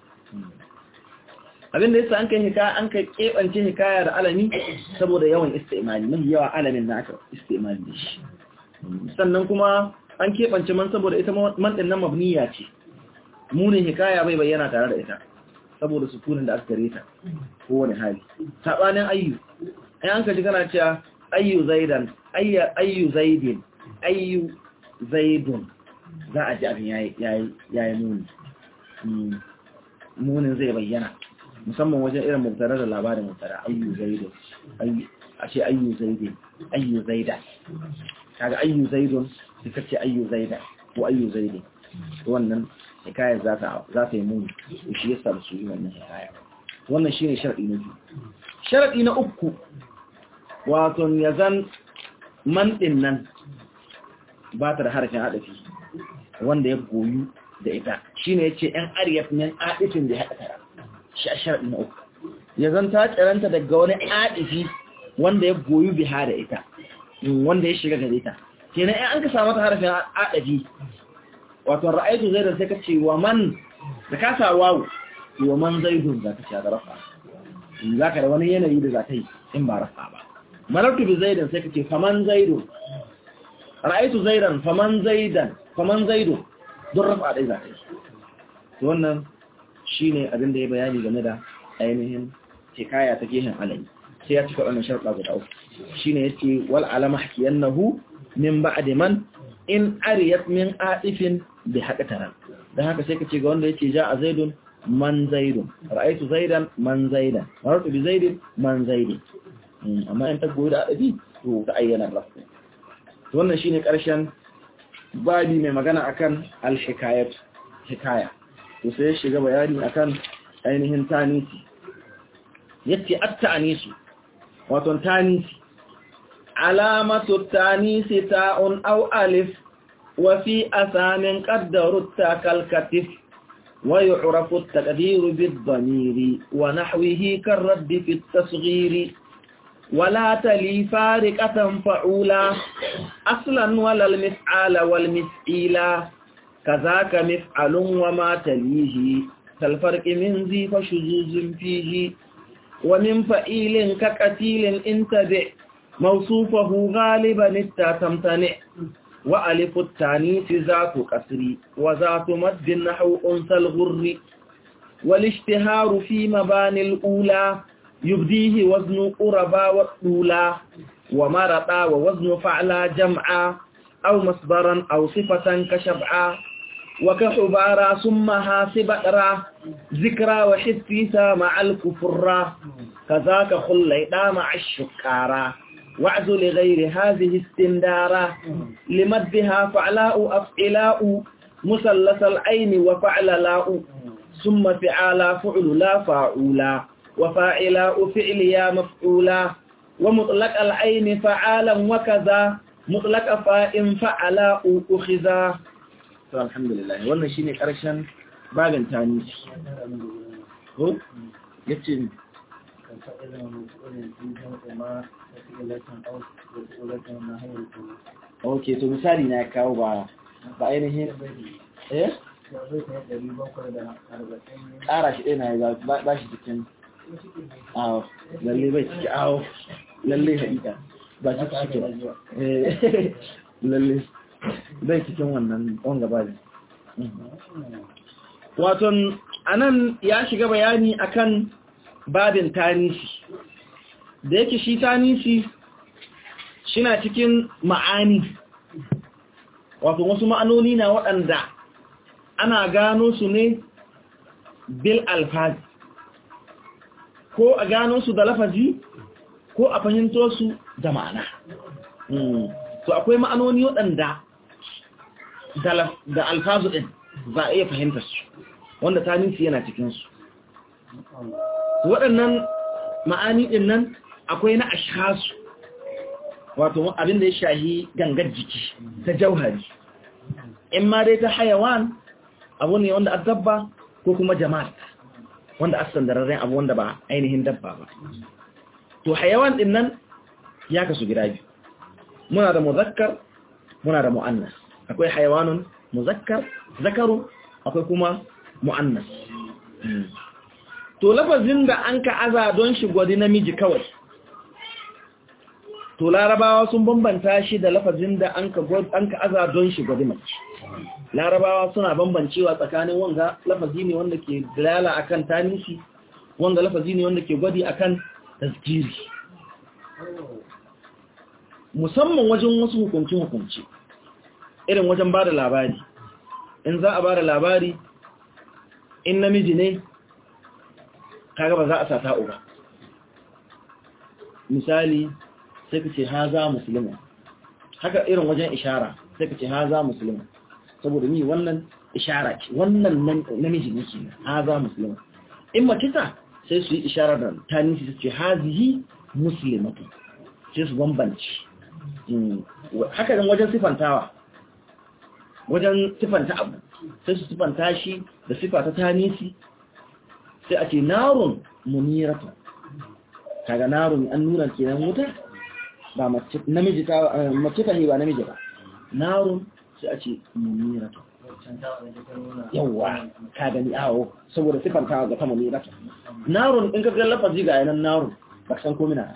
abinda yasa an kai hikaya an kai kebance hikaya da alami saboda yawan istimali mafi yawa alamin na aka istimali da shi sannan kuma an kebance man saboda ita man din nan mabniya ce munin hikaya bai bayyana tare da ita saboda sukunin da aka gare ta kowane hali sabanin ayyu ai an kaji kana cewa ayyu zaidan ayya ayyu zaidin ayyu zaidun za a ji abin yayi yayi muni munin zai bayyana musamman wajen irin mubtara da labarin mubtara ayyu zaidun a ce ayyu zaidin ayyu zaida kaga ayyu zaidun sai kace ayyu zaida ko ayyu zaidin wannan hikayar za ta za ta yi muni shi yasa da su yi wannan hikaya wannan shine sharadi na biyu sharadi na uku wato yazan man din nan ba ta da harafin hadafi wanda ya goyu da ita shine yace ɗan ariyat min adifin da haɗa tara shi a sharadi na uku ya zanta tsiranta daga wani adifi wanda ya goyi biha da ita wanda ya shiga gare ta kenan in an ka samu ta harafin adafi wato ra'aytu zaidan sai ka ce wa man da ka sa wawu wa man zaidun za ka ce da rafa za ka da wani yanayi da za ta yi in ba rafa ba marartu bi zaidan sai ka ce faman zaidun ra'aytu zaidan faman zaidan faman zaidun don rafa dai za ta yi wannan shine abin da ya bayani game da ainihin hikaya ta gehen alayi sai ya cika wannan sharuɗa guda uku shine yace wal alama hakiyannahu min ba'di man in ariyat min aifin bi haqataran dan haka sai kace ga wanda yace ja'a zaidun man zaidun ra'aytu zaidan man zaidan maratu bi zaidin man zaidin amma in ta goyi da adabi to ta ayyana rafu to wannan shine karshen babi mai magana akan al-hikayat hikaya to sai shiga bayani akan ainihin tanisi yace at-ta'nisu wato tanisi alamatu tanisi ta'un aw alif wa fi asamin qaddaru takalkatif wa yu'rafu at-taqdiru bid-dhamiri wa nahwihi kar-radd fi at-tasghir ولا تلي فارقة فعولا أصلا ولا المفعال والمفعيلا كذاك مفعل وما تليه كالفرق من ذي فشذوذ فيه ومن فئيل كقتيل انتبع موصوفه غالبا التا تمتنع وألف التانيث ذات كسر وذات مد نحو أنثى الغر والاشتهار في مباني الأولى يبديه وزن قربا والطولا ومرطا ووزن فعلا جمعا أو مصدرا أو صفة كشبعا وكحبارا ثم هاسبرا ذكرى وحسيسا مع الكفرا كذاك خليدا مع الشكارا وعز لغير هذه استندارا لمدها فعلاء أفعلاء مثلث العين وفعللاء ثم فعالا فعل لا فاعولا وفاعلاء فعل يا مفعولا ومطلق العين فعالا وكذا مطلق فاء فعلاء أخذا to alhamdulillah wannan shine karshen babin tani ko yace okay to misali na kawo ba ba ainihin eh ƙara shi ɗaya na ba shi cikin awo lalle bai ciki awo lalle haɗiƙa ba shi cikin lalle zai cikin wannan wanga ba waton anan ya shiga bayani akan babin tanisi da yake shi tanisi shina cikin ma'ani wato wasu ma'anoni na waɗanda ana gano su ne bil alfazi ko a gano su da lafazi ko a fahimto su da ma'ana to akwai ma'anoni waɗanda da alfazu ɗin za a iya fahimta su wanda taninsu yana cikinsu waɗannan ma'ani ɗin nan akwai na ashasu wato abinda ya shahi gangar jiki ta jauhari in ma dai ta hayawan abu ne wanda a dabba ko kuma jama'a wanda a sandararren abu wanda ba ainihin dabba ba to hayawan ɗin nan ya kasu gida biyu muna da muzakkar muna da mu'annas akwai hayawanun muzakkar zakaru akwai kuma mu'annas to lafazin da an ka aza don shi gwadi namiji kawai to larabawa sun bambanta shi da lafazin da an ka aza don shi gwadi mace larabawa suna bambancewa tsakanin wanga lafazi ne wanda ke dalala akan tanisi wanga lafazi ne wanda ke gwadi akan tasjiri musamman wajen wasu hukunci-hukunci irin wajen ba da labari in za a ba da labari in namiji ne kaga ba za a sata uba misali sai ka ce ha za musulman haka irin wajen ishara sai ka ce ha za musulman saboda ni wannan ishara ce wannan namiji ne ke ha za musulman in mace ta sai su yi ishara da tanisi su ce ha zihi musulmatu sai su bambanci haka dan wajen sifantawa wajen sifanta abu sai su sifanta shi da sifa ta tanisi sai a ce narun muniratu kaga narun an nuna kenan wuta ba mace namiji ta mace ta ba namiji ba narun sai a ce muniratu yawa ka gani awo saboda sifantawa ga ta muniratu narun in ka ga lafazi ga yanan narun ba san ko mina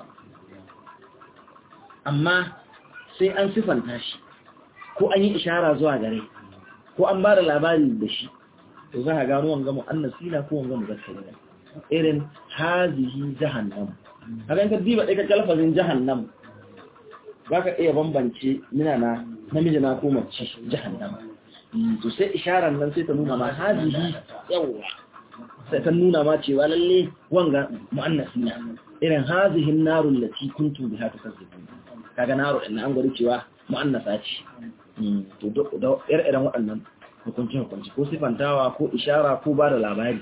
amma sai an sifanta shi ko an yi ishara zuwa gare ko an ba da labari da shi to za a gano wanga mu'annasi na ko wanga muzakkari ne irin hazihi jahannam haka in ka diba ɗaya ka lafazin jahannam za ka iya bambance mina na namiji na ko mace jahannam to sai isharar nan sai ta nuna ma hazihi yawa sai ta nuna ma cewa lalle wanga mu'annasi na irin hazihin narun lati kuntum biha tukazzibun kaga naro din an gwada cewa mu'annasa ce to da ire-iren waɗannan hukunci hukunci ko sifantawa ko ishara ko ba da labari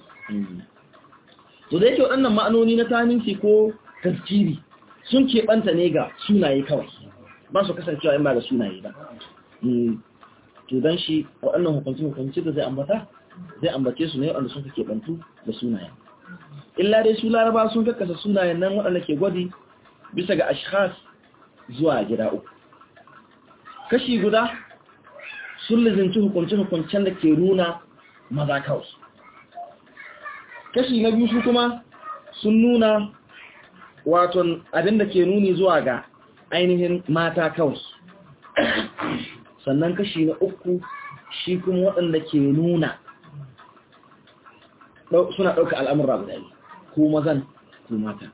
to da yake waɗannan ma'anoni na taninci ko tafkiri sun keɓanta ne ga sunaye kawai ba su kasancewa in ba ga sunaye ba to don shi waɗannan hukunci hukunci da zai ambata zai ambace su ne waɗanda sun fi keɓantu da sunayen illa dai su laraba sun kakkasa sunayen nan waɗanda ke gwadi bisa ga ashkhas zuwa gida uku kashi guda sun lizinci hukunce-hukuncen da ke nuna maza kawai kashi na biyu su kuma sun nuna waton abinda ke nuni zuwa ga ainihin mata kawai sannan kashi na uku shi kuma waɗanda ke nuna suna ɗauka al'amurra guda ko mazan ko mata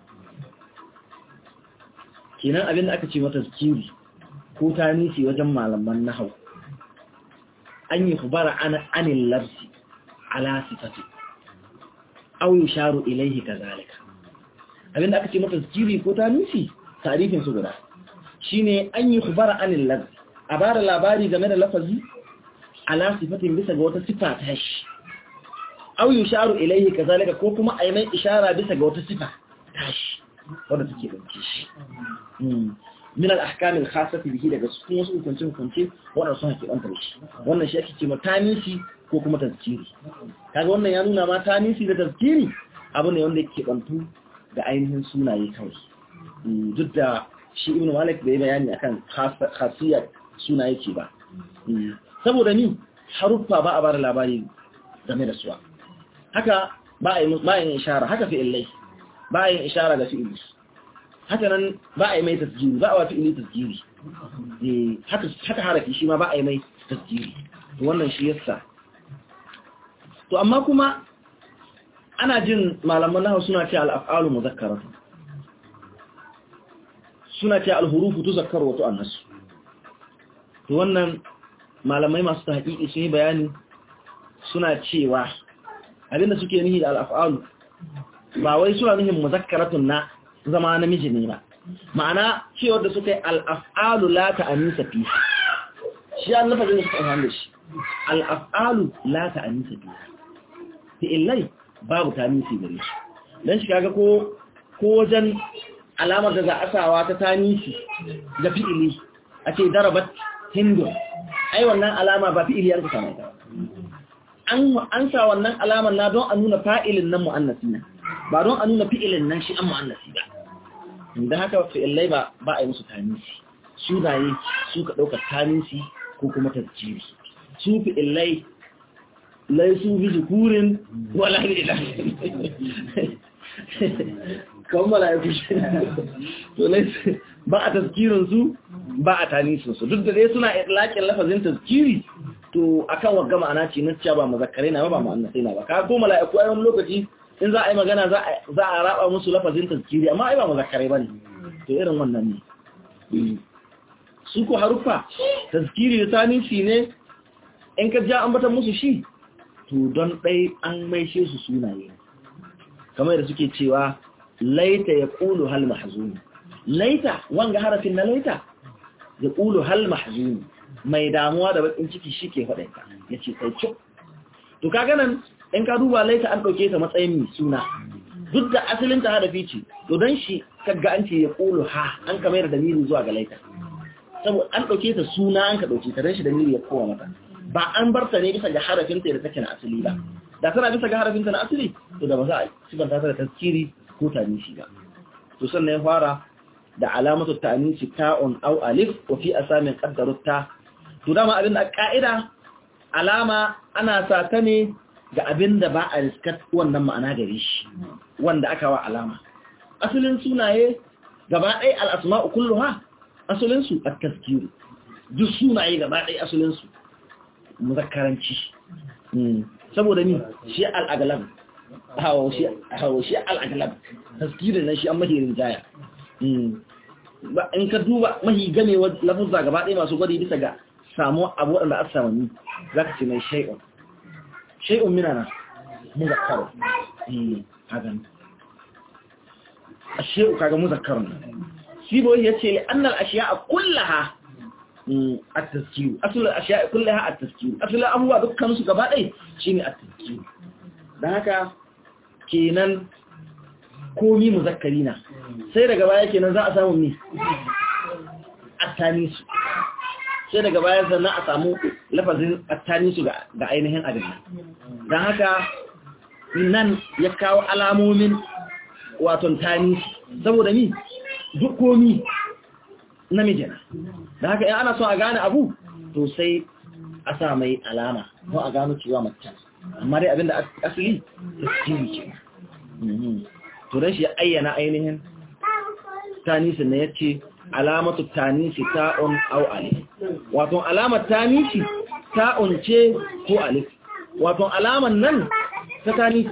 kenan abinda aka ce mata zikiri ko ta nisi wajen malaman nahau an yi kubara anin larsi ala sifati au yi sharu ilaihi ka zalika abinda aka ce mata zikiri ko ta nisi tarifin su guda shine an yi kubara anin larsi a ba da labari game da lafazi ala sifatin bisa ga wata sifa ta shi au yi sharu ilaihi ka zalika ko kuma a yi mai ishara bisa ga wata sifa ta shi wadda take ɗauke shi min al-ahkam al-khassati bihi daga cikin wasu hukunce hukunce wanda sun haƙi bantar shi wannan shi ake cewa tanisi ko kuma tazkiri kaga wannan ya nuna ma tanisi da tazkiri abu ne wanda yake bantu da ainihin sunaye kawai duk da shi ibn malik bai bayani akan khasiyar sunaye ce ba saboda ni haruffa ba a bar labari game da suwa haka ba a yi ishara haka fi illai ba a yin ishara ga fi'ili haka nan ba a yi mai tasjiri ba a wa fi'ili tasjiri haka harafi shi ma ba a yi mai tasjiri to wannan shi yasa to amma kuma ana jin malaman nahawu suna ce al-af'alu mudhakkaratu suna ce al-hurufu tuzakkaru wa tu'annasu to wannan malamai masu tahqiqi sun yi bayani suna cewa abinda suke nihi da al-af'alu ba wai suna nuhin muzakkaratun na zama namiji ne ba ma'ana cewar da suka yi al'af'alu la ta'anisa fi shi an lafazin da suka amfani da shi al'af'alu la ta'anisa fi fi illai babu tanisi gare shi don shi kaga ko ko wajen alamar da za a sawa ta tanisi da fi'ili a ce darabat hindu ai wannan alama ba fi'ili an ka samu ta an sa wannan alamar na don a nuna fa'ilin nan mu'annasi na ba don a nuna fi'ilin nan shi an mu'annasi ba da haka fi'ilai ba ba a yi musu tanisi sunaye su ka ɗaukar tanisi ko kuma tasjiri su fi'ilai lai su bi zukurin wala ne da kawon mala'iku shi to lai ba a tasjirin su ba a tanisin su duk da dai suna itlaƙin lafazin tasjiri to akan wagga ma'ana ce na cewa ba mazakkare na ba ba mu'annasai na ba ka ko mala'iku a wani lokaci in za a yi magana za a raba musu lafazin tazkiri amma ai ba muzakkarai bane to irin wannan ne su ko haruffa tazkiri da tanisi ne in ka ja ambatan musu shi to don dai an maishe su sunaye kamar da suke cewa laita ya qulu hal mahzun laita wanga harafin na laita ya qulu hal mahzun mai damuwa da bakin ciki shike faɗa ka yace sai cuk to kaga nan in ka duba laita an ɗauke ta matsayin mai suna duk da asalin ta hadafi ce to don shi kaga an ce ya ƙulu ha an ka mayar da miri zuwa ga laita saboda an ɗauke ta suna an ka ɗauke ta don shi da miri ya kowa mata ba an bar ta ne bisa ga harafin ta da take na asali ba da tana bisa ga harafin ta na asali to da ba za a sifanta ta da tazkiri ko tanisi ba to sannan ya fara da alamatu ta'anisi ta'un aw alif wa fi asamin qaddarut ta to dama abin da ka'ida alama ana sa ta ne ga abin da ba a riskat wannan ma'ana gare shi wanda aka wa alama asalin sunaye gaba ɗaya al'asma'u kulluha asalinsu a taskiru duk sunaye gaba ɗaya asalinsu muzakaranci saboda ni shi al'agalam hawa shi al'agalam taskiru na shi an mahirin jaya in ka duba mahi gamewa lafuzza gaba ɗaya masu gwadi bisa ga samu abu waɗanda a samani za ka ce mai shai'un shay'un minana muzakkar eh hagan ashiyu kaga muzakkar sibo yace li anna al-ashya'a kullaha at-tazkir asl al-ashya'a kullaha at-tazkir asl abuwa dukkan su gaba dai shine at-tazkir dan haka kenan komi muzakkarina sai daga baya kenan za a samu ni at-tanis sai daga baya sannan a samu lafazin attanisu ga ainihin abin don haka nan ya kawo alamomin waton tanisi saboda ni duk komi namijina da haka in ana son a gane abu to sai a sa mai alama ko a gano cewa macen amma dai abinda asali tasiri ce to don shi ya ayyana ainihin tanisin na ya ce alamatu tanisi ta'un au alif wato alamar tanisi ta'un ce ko alif wato alamar nan ta tanisi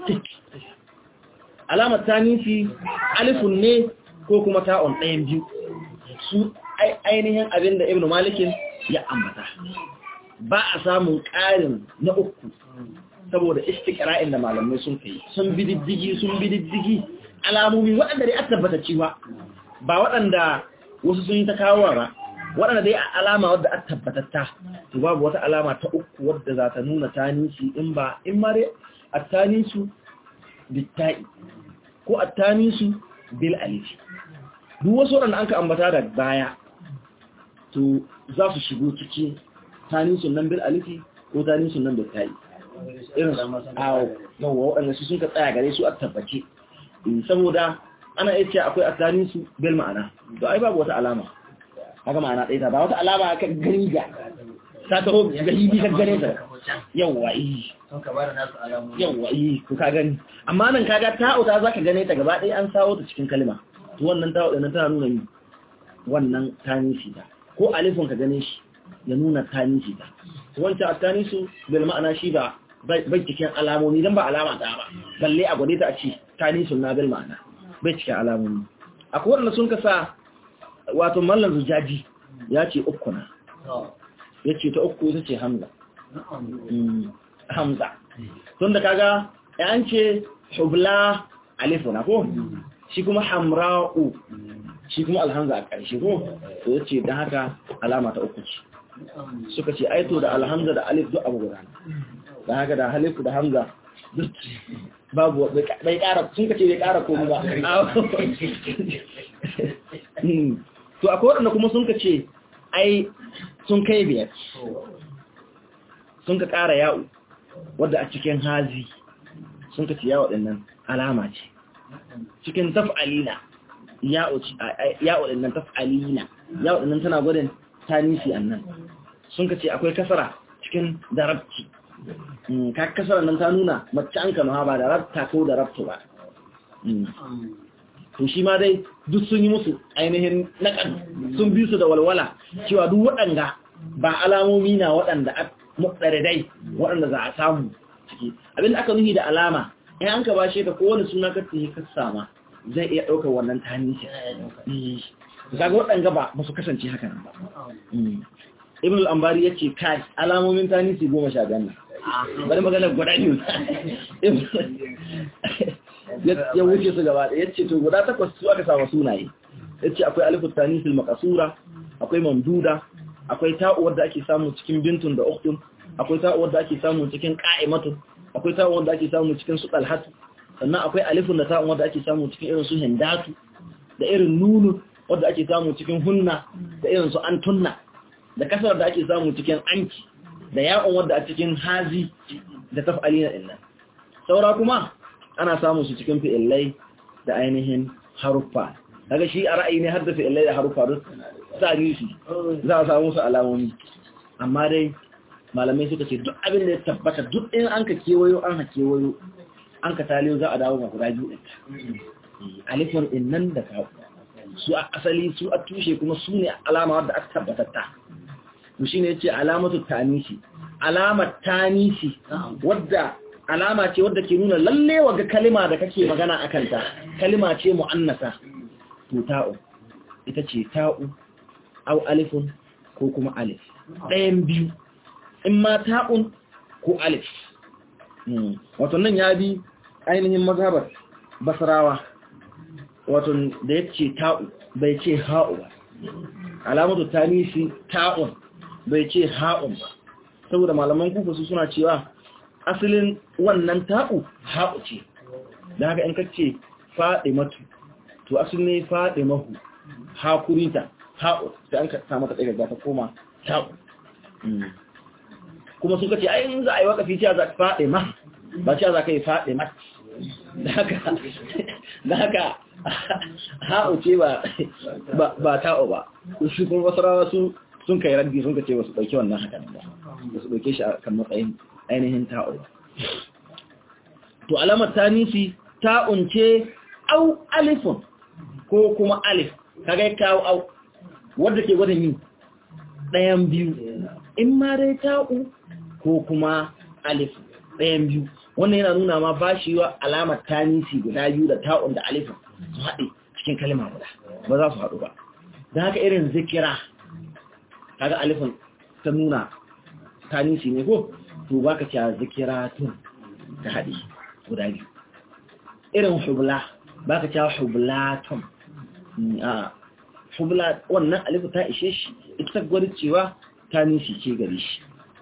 alamar tanisi alifun ne ko kuma ta'un ɗayan biyu su ainihin abin da ibn malikin ya ambata ba a samun ƙarin na uku saboda istiqra'in da malamai sun kai sun bididdigi sun bididdigi alamomi waɗanda dai aka tabbata cewa ba waɗanda wasu sun yi ta kawowa ba waɗanda dai alama wadda aka tabbatatta to babu wata alama ta uku wadda za ta nuna tanisi in ba in ma dai attanisu bitta'i ko attanisu bil alif duk wasu waɗanda an ka ambata da baya to za su shigo cikin tanisun nan bil alifi ko tanisun nan bitta'i irin awo yawa waɗanda su sun ka tsaya gare su a tabbace saboda ana iya cewa akwai asalin su bil ma'ana to ai babu wata alama haka ma'ana ɗaya ta ba wata alama ka gani ga ta taho ga hibi ka gane ta yawa yi yawa yi ko ka gani amma nan kaga ta'u ta zaka gane ta gaba ɗaya an sawo ta cikin kalma to wannan ta'u ɗin tana nuna ni wannan tanisi ta ko alifin ka gane shi ya nuna tanisi ta wancan atanisu bil ma'ana shi ba bai cikin alamomi dan ba alama ta ba balle a gwade ta a ce tanisun na bil ma'ana bai cikin alamomi akwai wanda sun kasa wato mallan zujaji ya ce uku na ya ce ta uku ita ce hamza hamza tun da kaga yan ce hubla alifu na ko shi kuma hamra'u shi kuma alhamza a ƙarshe ko to ya ce don haka alama ta uku ce suka ce aito da alhamza da alif duk abu guda don haka da halifu da hamza duk babu bai kara sun kace bai kara komi ba to akwai waɗanda kuma sun kace ai sun kai biyar sun ka kara yawo wadda a cikin hazi sun kace yawo ɗinnan alama ce cikin taf'alina yawo ɗinnan taf'alina yawo ɗinnan tana gudun tanisi annan sun kace akwai kasara cikin darabci ka kasar nan ta nuna mace an kama ba da rabta ko da rabta ba to shi ma dai duk sun yi musu ainihin naƙan sun bi su da walwala cewa duk waɗanda ba alamomi na waɗanda a dai waɗanda za a samu ciki abinda aka nuhi da alama in an ka bashe ka kowane suna ka tsaye ka sama zai iya ɗaukar wannan tanisi kaga waɗanda ba ba su kasance haka nan ba ibn al-ambari yace kai alamomin tanisi goma sha biyan bari magana guda biyu ya wuce su gaba da yace to guda takwas su aka samu sunaye yace akwai alifu tanisil maqsura akwai mamduda akwai ta'u wadda ake samu cikin bintun da ukhtun akwai ta'u wadda ake samu cikin qa'imatu akwai ta'u wadda ake samu cikin su talhatu sannan akwai alifun da ta'u wadda ake samu cikin irin su hindatu da irin nunu wadda ake samu cikin hunna da irin su antunna da kasar da ake samu cikin anki da ya'un wadda a cikin hazi da taf'alina din nan saura kuma ana samun su cikin fi'illai da ainihin haruffa daga shi a ra'ayi ne har da fi'illai da haruffa duk tarihi za a samu su alamomi amma dai malamai suka ce duk abin da ya tabbata duk in an ka kewayo an ha kewayo an ka taliyo za a dawo ga guda biyu ɗin alifin in nan da kawo su a asali su a tushe kuma su ne alama wadda aka tabbatatta to shine yace alamatu tanisi alamar tanisi wadda alama ce wadda ke nuna lalle waga kalima da kake magana akan ta kalima ce muannasa to ta'u ita ce ta'u au alifun ko kuma alif ɗayan biyu in ma ta'un ko alif wato nan ya bi ainihin mazhabar basrawa wato da ya ce ta'u bai ce ha'u ba alamatu tanisi ta'un bai ce ha'un ba saboda malaman kufa su suna cewa asalin wannan ta'u ha'u ce da haka in kace faɗi matu to asalin ne faɗi mahu hakurinta ha'u sai an ka samu ta ɗaya ta koma ta'u kuma suka ce ai in za a yi wakafi ce za ka faɗi ma ba ce za ka yi faɗi mat da haka ha'u ce ba ta'u ba shi kuma wasu rawa su sun kai raddi sun ka ce wasu ɗauki wannan hakan ba wasu ɗauke shi a kan matsayin ainihin ta'u ba to alamar tanisi ta'un ce au alifun ko kuma alif kaga ya kawo au wadda ke gwada yin ɗayan biyu in ma dai ta'u ko kuma alif ɗayan biyu wannan yana nuna ma ba shi wa alamar tanisi guda biyu da ta'un da alifin su haɗe cikin kalima guda ba za su haɗu ba don haka irin zikira kaga alifin ta nuna tanisi ne ko to ba ka cewa zikira tun ta haɗe guda biyu irin hubla ba ka cewa hubla tun a hubla wannan alifin ta ishe shi ita gwada cewa tanisi ce gare shi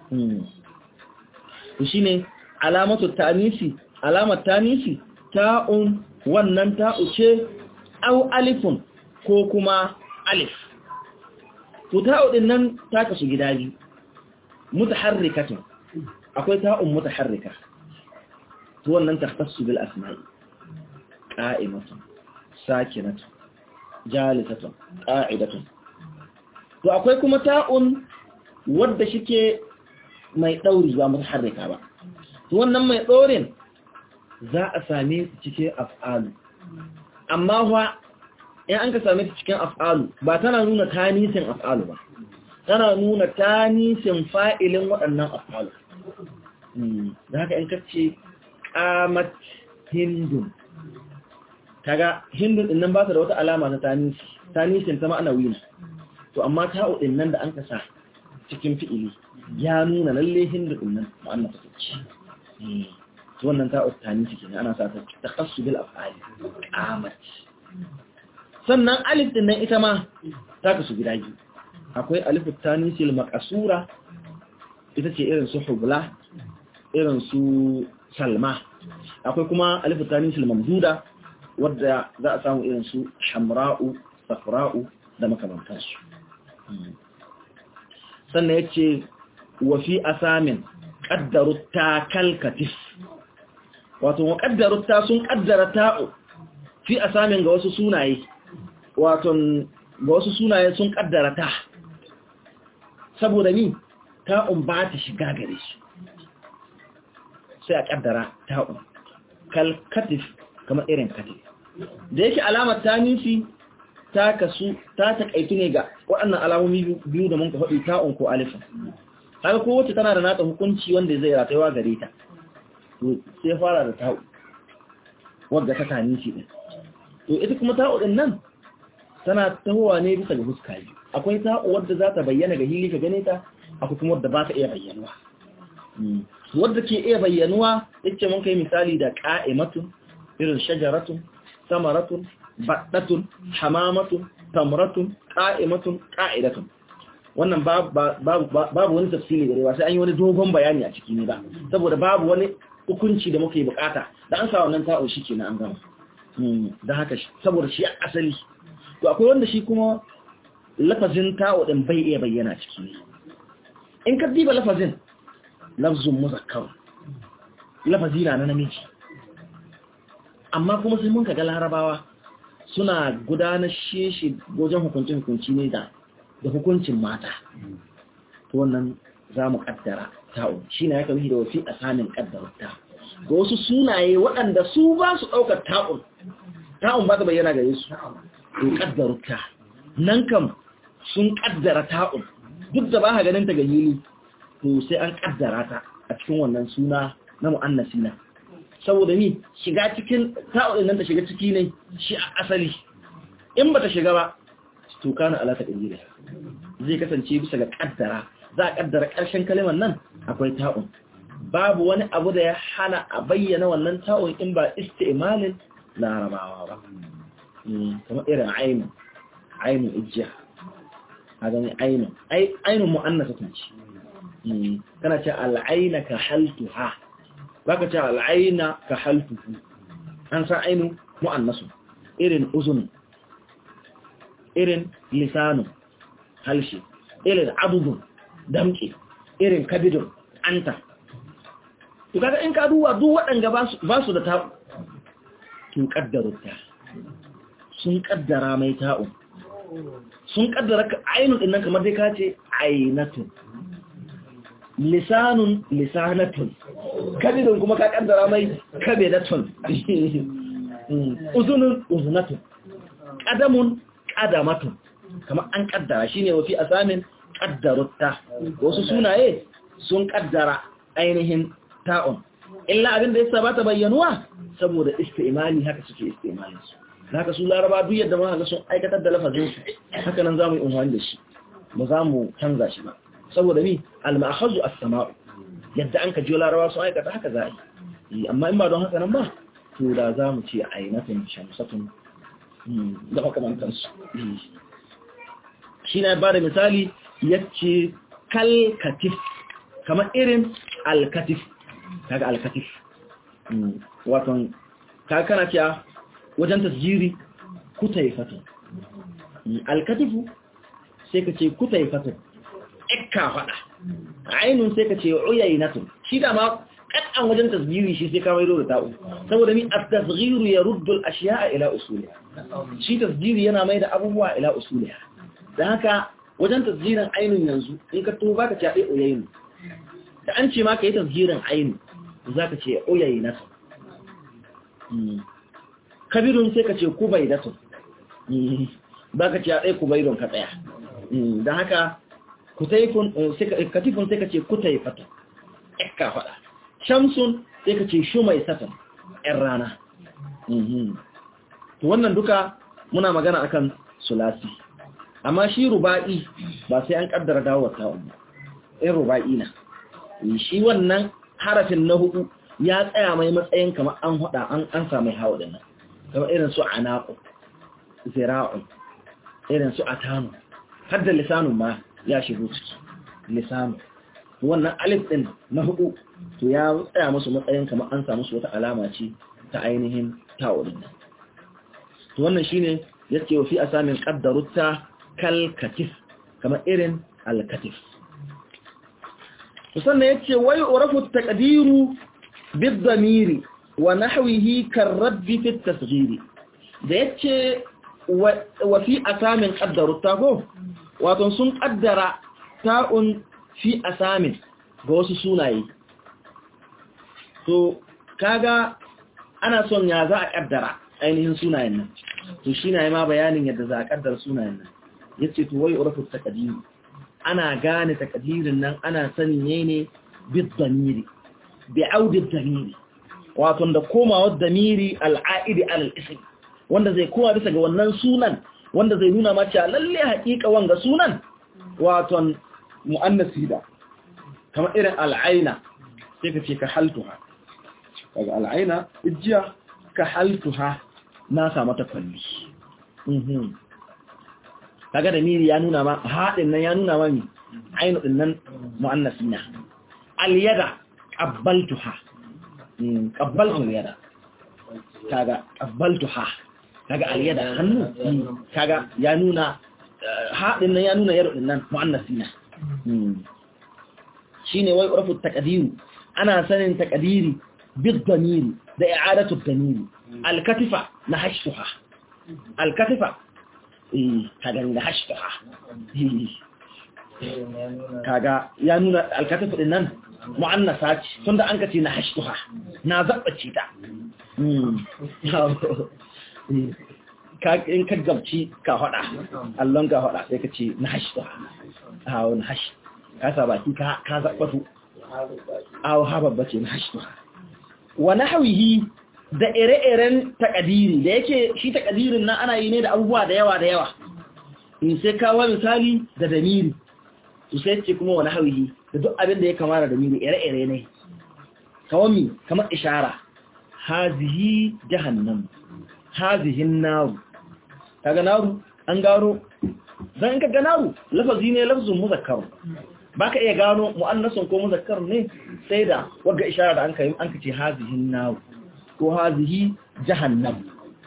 to shine alamatu tanisi alamar tanisi ta'un wannan ta'u ce au alifun ko kuma alif to ta'u din nan ta kasu gida biyu mutaharrikatun akwai ta'un mutaharrika to wannan takhtassu bil asma'i qa'imatun sakinatun jalisatun qa'idatun to akwai kuma ta'un wadda shike mai dauri ba mutaharrika ba wannan mai ɗorin za a same su cikin af'alu amma wa in an ka same su cikin af'alu ba tana nuna tanisin af'alu ba tana nuna tanisin fa'ilin waɗannan af'alu da haka in kace qamat hindun kaga hindun din nan ba ta da wata alama ta tanisi tanisin ta ma'ana wina to amma ta'u din nan da an ka sa cikin fi'ili ya nuna lalle hindun din nan ma'ana ta ce wannan ta ustani shi kenan ana sa ta takhassu bil af'ali qamat sannan alif din nan ita ma ta kasu gida biyu akwai alif tanisil maqsura ita ce irin su hubla irin su salma akwai kuma alif tanisil mamduda wadda za a samu irin su hamra'u safra'u da makamantansu sannan yace wa fi asamin ƙaddaru ta kalkatif wato wa ƙaddaru ta sun ƙaddara ta'u fi a samin ga wasu sunaye wato ga wasu sunaye sun ƙaddara ta saboda ni ta'un ba ta shiga gare su sai a ƙaddara ta'un kalkatif kamar irin katif da yake alamar ta nufi ta kasu ta taƙaitu ne ga waɗannan alamomi biyu da mun ka faɗi ta'un ko alifin haka kowace tana da nata hukunci wanda zai rataiwa gare ta to sai fara da ta'u wadda ta tani shi din to ita kuma ta'u din nan tana tahowa ne bisa ga huska biyu akwai ta'u wadda za ta bayyana ga hili ka gane ta akwai kuma wadda ba ta iya bayyanuwa wadda ke iya bayyanuwa yace mun kai misali da qa'imatun irin shajaratun samaratun baddatun hamamatun tamratun qa'imatun qa'idatun wannan babu wani tafsiri gare ba sai an yi wani dogon bayani a ciki ne ba saboda babu wani hukunci da muke bukata da an sa wannan ta'o shi ke na an gama da haka saboda shi asali to akwai wanda shi kuma lafazin ta'o din bai iya bayyana ciki ne in ka diba lafazin lafzun muzakkar lafazi na na namiji amma kuma sai mun kaga larabawa suna gudanar shi wajen hukuncin hukunci ne da da hukuncin mata to wannan za mu kaddara ta'u shi na ya kami da wafi a samin kaddarta ga wasu sunaye waɗanda su ba su ɗaukar ta'un ta'un ba ta bayyana gare su to kaddarta nan kam sun kaddara ta'un duk da ba ka ganin ta ga hili to sai an kaddara ta a cikin wannan suna na mu'annasi na saboda ni shiga cikin ta'un nan ta shiga ciki ne shi a asali in ba ta shiga ba to kana ala ta kadira zai kasance bisa ga kaddara za a kaddara ƙarshen kalimar nan akwai ta'un babu wani abu da ya hana a bayyana wannan ta'un in ba isti'malin larabawa ba kamar irin ainu ainu ijja a gani ainu ainu mu'annasa tun ci kana ce al'aina ka haltuha ba ka ce al'aina ka haltuhu an san ainu mu'annasu irin uzun irin lisanu halshe irin abubun damke irin kabidun anta to kaga in ka duba duk waɗanda ba su da ta'u tun ƙaddarta sun ƙaddara mai ta'u sun ƙaddara ainun ɗin nan kamar dai ka ce ainatun lisanun lisanatun kabidun kuma ka ƙaddara mai kabidatun uzunun uzunatun ƙadamun ƙadamatun kamar an ƙaddara shi ne wafi a samin ƙaddarutta wasu sunaye sun ƙaddara ainihin ta'un illa abin da ya saba ta bayyanuwa saboda istimali haka suke istimali su haka su laraba duk yadda ma ga sun aikatar da lafazin su haka nan zamu yi unhani da shi ba za mu canza shi ba saboda ni al-ma'khazu as-sama'u yadda an ka ji laraba sun aikata haka za a yi amma in ba don haka nan ba to da za mu ce ainatun shamsatun da makamantan su shi na ba da misali yace kalkatif kamar irin alkatif kaga alkatif waton kaga kana cewa wajen tasjiri kutaifatun alkatifu sai ka ce kutaifatun ikka fada ainun sai ka ce uyainatun shi da ma kadan wajen tasjiri shi sai ka maido da ta'u saboda mi at-tasghiru yaruddu al-ashya'a ila usuliha shi tasjiri yana mai da abubuwa ila usuliha dan haka wajen tasjirin ainun yanzu in ka tuba ka ce ai uyainu da an ce ma ka yi tasgirin ainu za ka ce oyayi nasa kabirun sai ka ce kubai datun ba ka ce a tsaye kubai don ka tsaya don haka katifun sai ka ce kutai fata ka faɗa shamsun sai ka ce shumai satan ‘yan rana wannan duka muna magana akan sulasi amma shi ruba'i ba sai an kaddara dawowar ta'un ba in ruba'i na shi wannan harafin na hudu ya tsaya mai matsayin kamar an hada an an samu hawa da nan kamar irin su anaqu zira'un irin su atanu har da lisanun ma ya shigo ciki lisanu wannan alif din na hudu to ya tsaya musu matsayin kamar an samu su wata alama ce ta ainihin ta'urin nan to wannan shine yace wa fi asamin qaddarutta kal katif kamar irin al katif sannan ya ce wai urafu taqdiru bid-damiri wa nahwihi karabbi fi tasghiri da yace wa fi asamin qaddaru tago wato sun kaddara ta'un fi asamin ga wasu sunaye to kaga ana son ya za a kaddara ainihin sunayen nan to shi na yi ma bayanin yadda za a kaddara sunayen nan yace to wai urafu taqdiru ana gane takadirin nan ana sanin ne ne bid-damiri bi'audi damiri wato da komawar damiri al'aidi al-ism wanda zai koma bisa ga wannan sunan wanda zai nuna ma cewa lalle haƙiƙa wanga sunan wato muannasi da kamar irin al'aina sai ka ce ka haltuha daga al'aina ijiya ka haltuha na samu ta kwalli kaga da miri ya nuna ma haɗin nan ya nuna ma mi ainu ɗin nan mu'annasi na al-yada qabbaltuha qabbaltu al-yada kaga qabbaltuha kaga al-yada hannu kaga ya nuna haɗin nan ya nuna yaro ɗin nan mu'annasi na shine wai urfu taqdiru ana sanin taqdiri bid damiri da i'adatu damiri al-katifa na hashtuha al-katifa eh kaga da hashtuha kaga ya nuna al-katifa din nan mu'annasa ce tunda an kace na hashtuha na zabbace ta in ka gabci ka hada allon ka hada sai ka ce na hashtuha a wani hash ka sa baki ka zabbatu aw hababba ce na hashtuha wa nahwihi da ire-iren takadiri da yake shi takadirin nan ana yi ne da abubuwa da yawa da yawa in sai kawo misali da damiri su sai ce kuma wa nahwihi da duk abin da ya kamata da miri ire-ire ne kawami kamar ishara hazihi jahannam hazihin naru kaga naru an gano dan ka ga naru lafazi ne lafzun muzakkar baka iya gano muannasun ko muzakkar ne sai da wagga ishara da an kai an kace hazihin naru ko hazihi jahannam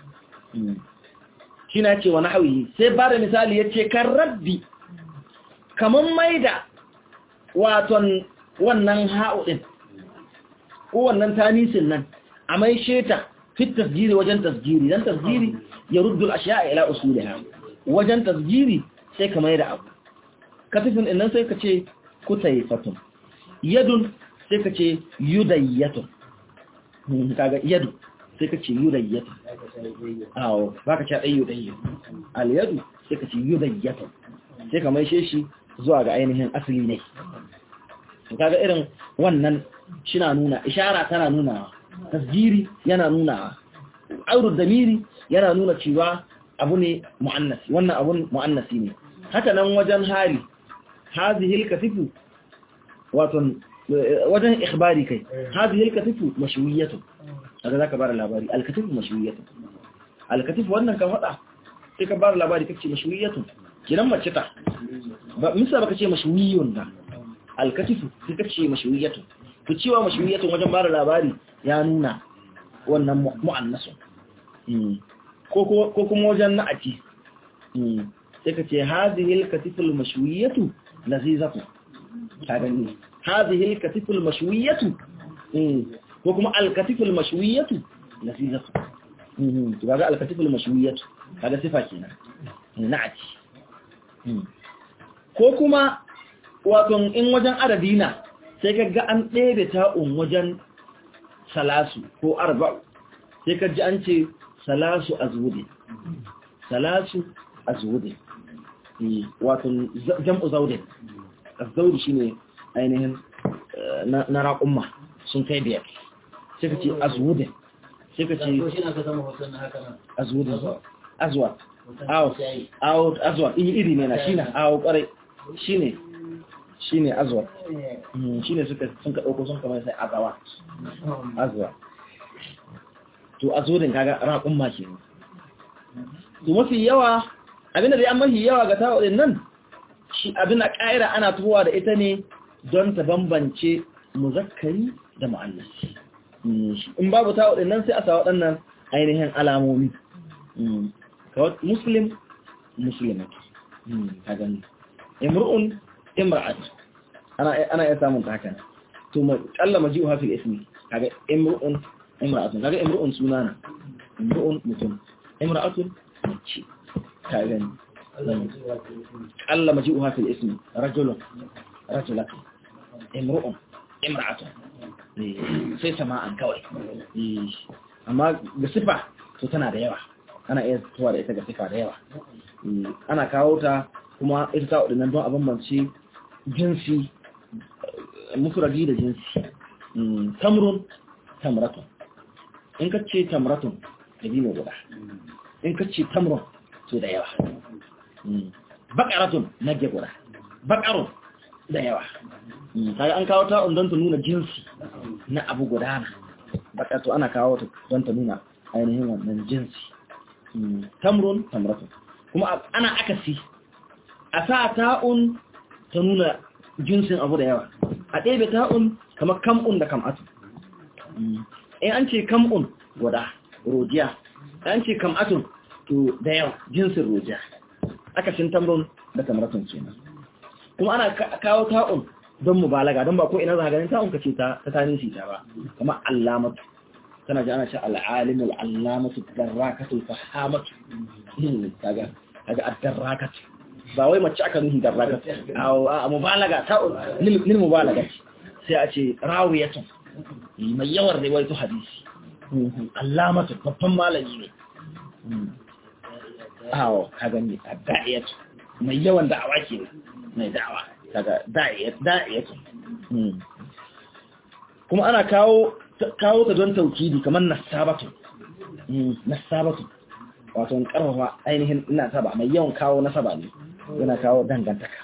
shi na ce wa nahwi sai ba da misali yace kan rabbi kaman maida waton wannan ha'udin ko wannan tanisin nan a mai sheta fit tasjiri wajen tasjiri dan tasjiri ya ruddul ashiya ila usuliha wajen tasjiri sai ka mai da abu katifin innan sai ka ce kutaifatun yadun sai ka ce yudayyatun kaga yadu sai ka ce yudayyatun awo baka ce dai yudayyatun al yadu sai ka ce yudayyatun sai ka mai shi zuwa ga ainihin asali ne kaga irin wannan shina nuna ishara tana nuna tasjiri yana nuna aurud damiri yana nuna cewa abu ne mu'annasi wannan abun mu'annasi ne haka nan wajen hari hadhihi al-katifu wato wajen ikhbari kai hadhihi al-katifu mashwiyatu kaga zaka bar labari al-katifu mashwiyatu al-katifu wannan ka fada sai ka bar labari kace mashwiyatu kiran mace ta ba misa baka ce mashwiyun da alkatifu sai kace mashwiyatu to cewa mashwiyatu wajen bada labari ya nuna wannan mu'annasu ko ko kuma wajen na'ati sai kace hadhihi alkatifu almashwiyatu lazizatu kaga ni hadhihi alkatifu almashwiyatu ko kuma alkatifu almashwiyatu lazizatu to kaga alkatifu almashwiyatu kaga sifa kenan na'ati ko kuma wato in wajen adadina sai ka ga an ɗebe ta'un wajen salasu ko arba'u sai ka ji an ce salasu a zuwude salasu a zuwude wato jam'u zaudin zaudi shi ne ainihin na raƙumma sun kai biyar sai ka ce a zuwude sai ka ce a zuwude azuwa awo azuwa iri ne na shi na awo ƙwarai shi ne shi ne azuwa shi ne sun ka ɗauko sun kamar sai azawa azuwa to azudin kaga raƙun ma ke to mafi yawa abinda da ya mafi yawa ga tawo din nan shi abin da ƙa'ira ana tuwa da ita ne don ta bambance muzakkari da mu'annasi in babu tawo din nan sai a sa waɗannan ainihin alamomi kawai muslim muslimatu ka gani imru'un imra'at ana ana iya samun haka to ma kalla maji'uha fil ismi kaga imru'un imra'atun kaga imru'un sunana imru'un mutum imra'atun mace ka gani kalla maji'uha fil ismi rajulun rajulatun imru'un imra'atun sai sama'an kawai amma ga sifa to tana da yawa ana iya tuwa da ita ga sifa da yawa ana kawo ta kuma ita ta waɗannan don a bambance jinsi mufradi da jinsi tamrun tamratun in ka ce tamratun da biyu guda in ka ce tamrun to da yawa bakaratun nage guda bakarun da yawa kaga an kawo ta don ta nuna jinsi na abu gudana bakatu ana kawo ta don ta nuna ainihin wannan jinsi tamrun tamratun kuma ana akasi a sa ta'un ta nuna jinsin abu da yawa a ɗebe ta'un kamar kam'un da kam'atu in an ce kam'un guda rojiya an ce kam'atun to da yawa jinsin rojiya akasin tamrun da tamratun kenan kuma ana kawo ta'un don mubalaga don ba ko ina za ganin ta'un ka ce ta ta tanisi ta ba kamar allamatu kana ji ana ce al'alimul allamatu darrakatu fahamatu kaga kaga ad-darrakatu ba wai mace aka nuhi darrakatu a mubalaga ta'un lil mubalaga sai a ce rawiyatu mai yawan riwayatu hadisi allamatu babban malami ne awo ka gani ad-da'iyatu mai yawan da'awa ke mai da'awa kaga da'iyatu kuma ana kawo kawo ta don taukidi kamar nasabatu nasabatu wato karfafa ainihin ina saba mai yawan kawo nasaba ne yana kawo dangantaka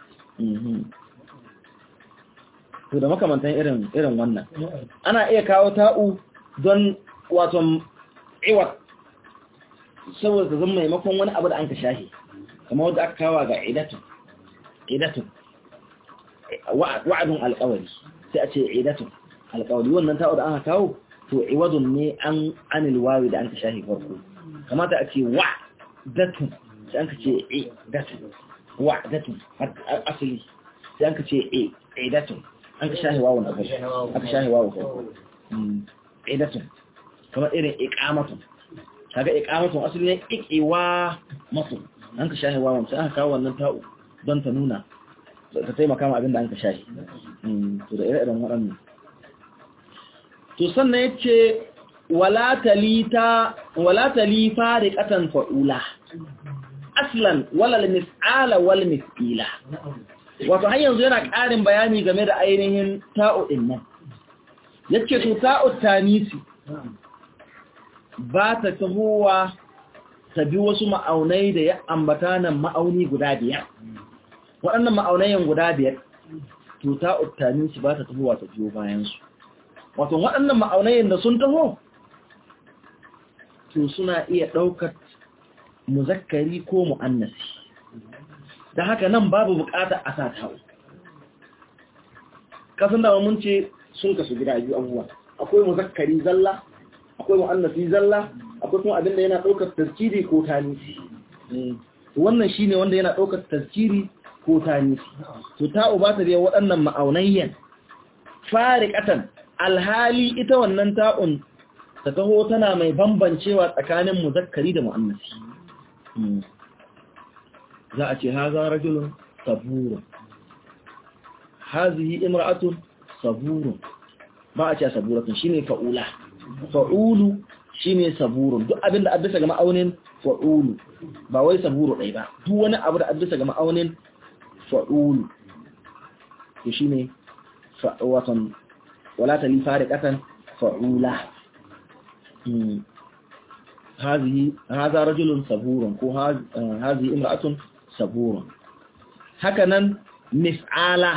to da makamantan irin irin wannan ana iya kawo ta'u don wato iwat saboda zan maimakon wani abu da an ka shahi kamar wadda aka kawo ga idatu idatu wa'adun alƙawari sai a ce idatu alƙawari wannan ta'u da aka kawo to iwadun ne an anil wawi da an ka shahi farko kamata a ce wa datu sai an ka ce e datu wa datu asali sai an ka ce e e datu an ka shahi wawun a farko aka shahi wawun farko e datu kamar irin iqamatu kaga iqamatu asali ne iqiwa masu an ka shahi wawun sai aka kawo wannan ta'u don ta nuna ta taimaka ma abin da an ka shahi to da ire-iren waɗannan to sannan ya ce wala talifa da ƙatan fa'ula aslan walal mis'ala wal mis'ila wato har yanzu yana ƙarin bayani game da ainihin ta'o'in nan ya ce to ta'o tanisi ba ta tahowa ta bi wasu ma'aunai da ya ambata nan ma'auni guda biyar waɗannan ma'aunayen guda biyar to ta'o tanisi ba ta tahowa ta biyo bayansu wato waɗannan ma'aunayen da sun taho to suna iya ɗaukar muzakkari ko mu'annasi da haka nan babu bukata a sa tawo kasan da mun ce sun kasu gida biyu abubuwa akwai muzakkari zalla akwai mu'annasi zalla akwai kuma abinda yana ɗaukar tasjiri ko tanisi wannan shine wanda yana ɗaukar tasjiri ko tanisi to ta'u ba ta biya waɗannan ma'aunayyan fariqatan alhali ita wannan ta'un ta taho tana mai bambancewa tsakanin muzakkari da mu'annasi za a ce haza rajulun saburun hazihi imra'atun saburun ba a ce saburatun shine fa'ula fa'ulu shine saburun duk abinda addasa ga ma'aunin fa'ulu ba wai saburu ɗai ba duk wani abu da addasa ga ma'aunin fa'ulu to shine watan ولا تلي فارقة فعولة هذه هذا رجل صبور هذه امرأة صبور هكذا مفعالة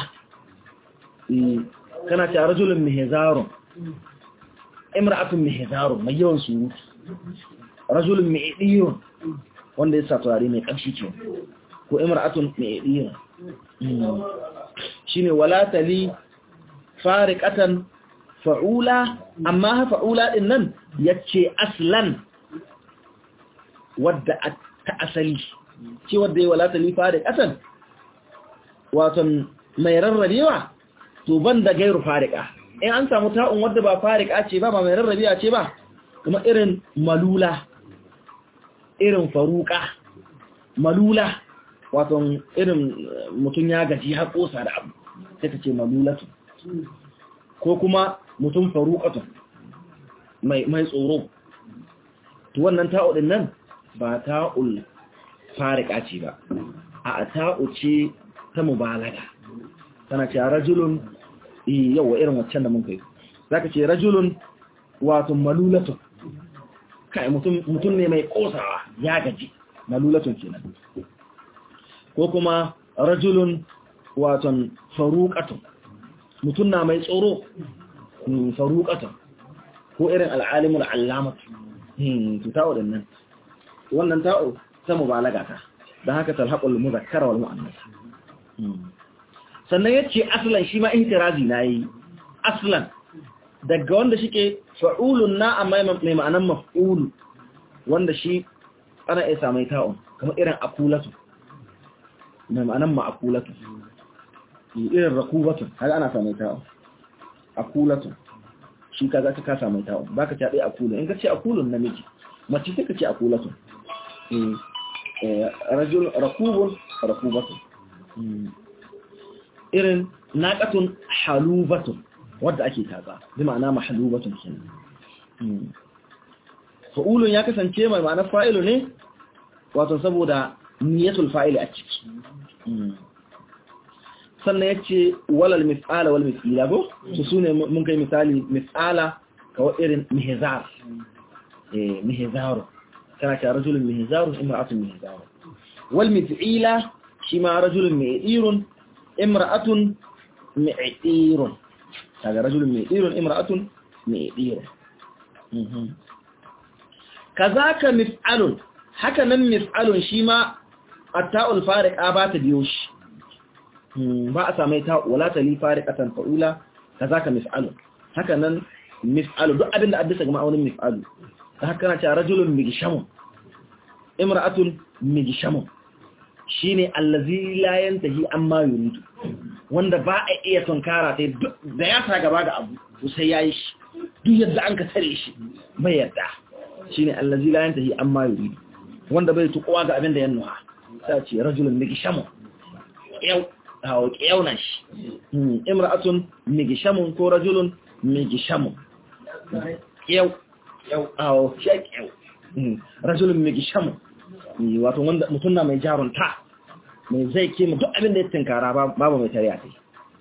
كانت رجل مهزار امرأة مهزار مليون سوت رجل مئدير wanda ya sa turare mai ƙamshi ce ko imra'atun mai idira shine wala tali fariqatan fa'ula amma fa'ula din nan yace aslan wadda ta asali ce wadda ya wala tali fariqatan wato mai rarrabewa to banda gairu fariqa in an samu ta'un wadda ba fariqa ce ba ba mai rarrabewa ce ba kuma irin malula irin faruqa malula wato irin mutum ya gaji har kosa da abu sai ka ce malulatu ko kuma mutum faruƙatu mai tsoro to wannan ta'u din nan ba ta'ul fariƙa ce ba a ta'u ce ta mubalaga tana ce rajulun yawa irin waccan da mun kai zaka ce rajulun wato malulatu kai mutum ne mai kosawa ya gaji malulatun kenan ko kuma rajulun wato faruƙatu mutum na mai tsoro faruƙatan ko irin al'alimun al'alamatu to ta'o din nan wannan ta'o ta mubalaga ta don haka talhaƙul muzakkara wal mu'annas sannan yace aslan shi ma ihtirazi na yi aslan daga wanda shike fa'ulun na amma mai ma'anan maf'ulu wanda shi ana iya samai ta'o kamar irin akulatu mai ma'anan ma'akulatu irin rakubatun har ana samun ta'un akulatun shi ka za ka samun ta'un ba ka caɗe akulun in ka ce akulun namiji mace sai ka ce akulatun rakubun rakubatun irin naƙatun halubatun wadda ake taɓa bi ma'ana mahalubatun kenan fa'ulun ya kasance mai ma'ana fa'ilu ne wato saboda niyatul fa'ili a ciki sannan ya ce walal mis'ala wal mis'ila ko su su ne mun kai misali mis'ala kawai irin mihizar mihizaru kana ce rajulun mihizaru imra'atun mihizaru wal mis'ila shi ma rajulun mi'irun imra'atun mi'irun kaga rajulun mi'irun imra'atun mi'irun kazaka mis'alun haka nan mis'alun shi ma atta'ul fariqa ba ta biyo shi ba a samai ta wala ta li fariqatan fa'ula kazaka mis'alun haka nan mis'alu duk abin da addisa ga ma'aunin mis'alu ta haka na ce rajulun migishamun imra'atun migishamun shine allazi la yantahi amma yuridu wanda ba a iya tunkara sai da ya ta gaba ga abu to sai yayi shi duk yadda an ka tare shi bai yadda shine allazi la yantahi amma yuridu wanda bai tukowa ga abin da ya nuha sai ce rajulun migishamun yau hawo kyauna shi imra'atun migishamun ko rajulun migishamun yau yau hawo shi yau rajulun migishamun wato wanda mutum na mai jarunta mai zai ke duk abin da ya tinkara babu mai tare a kai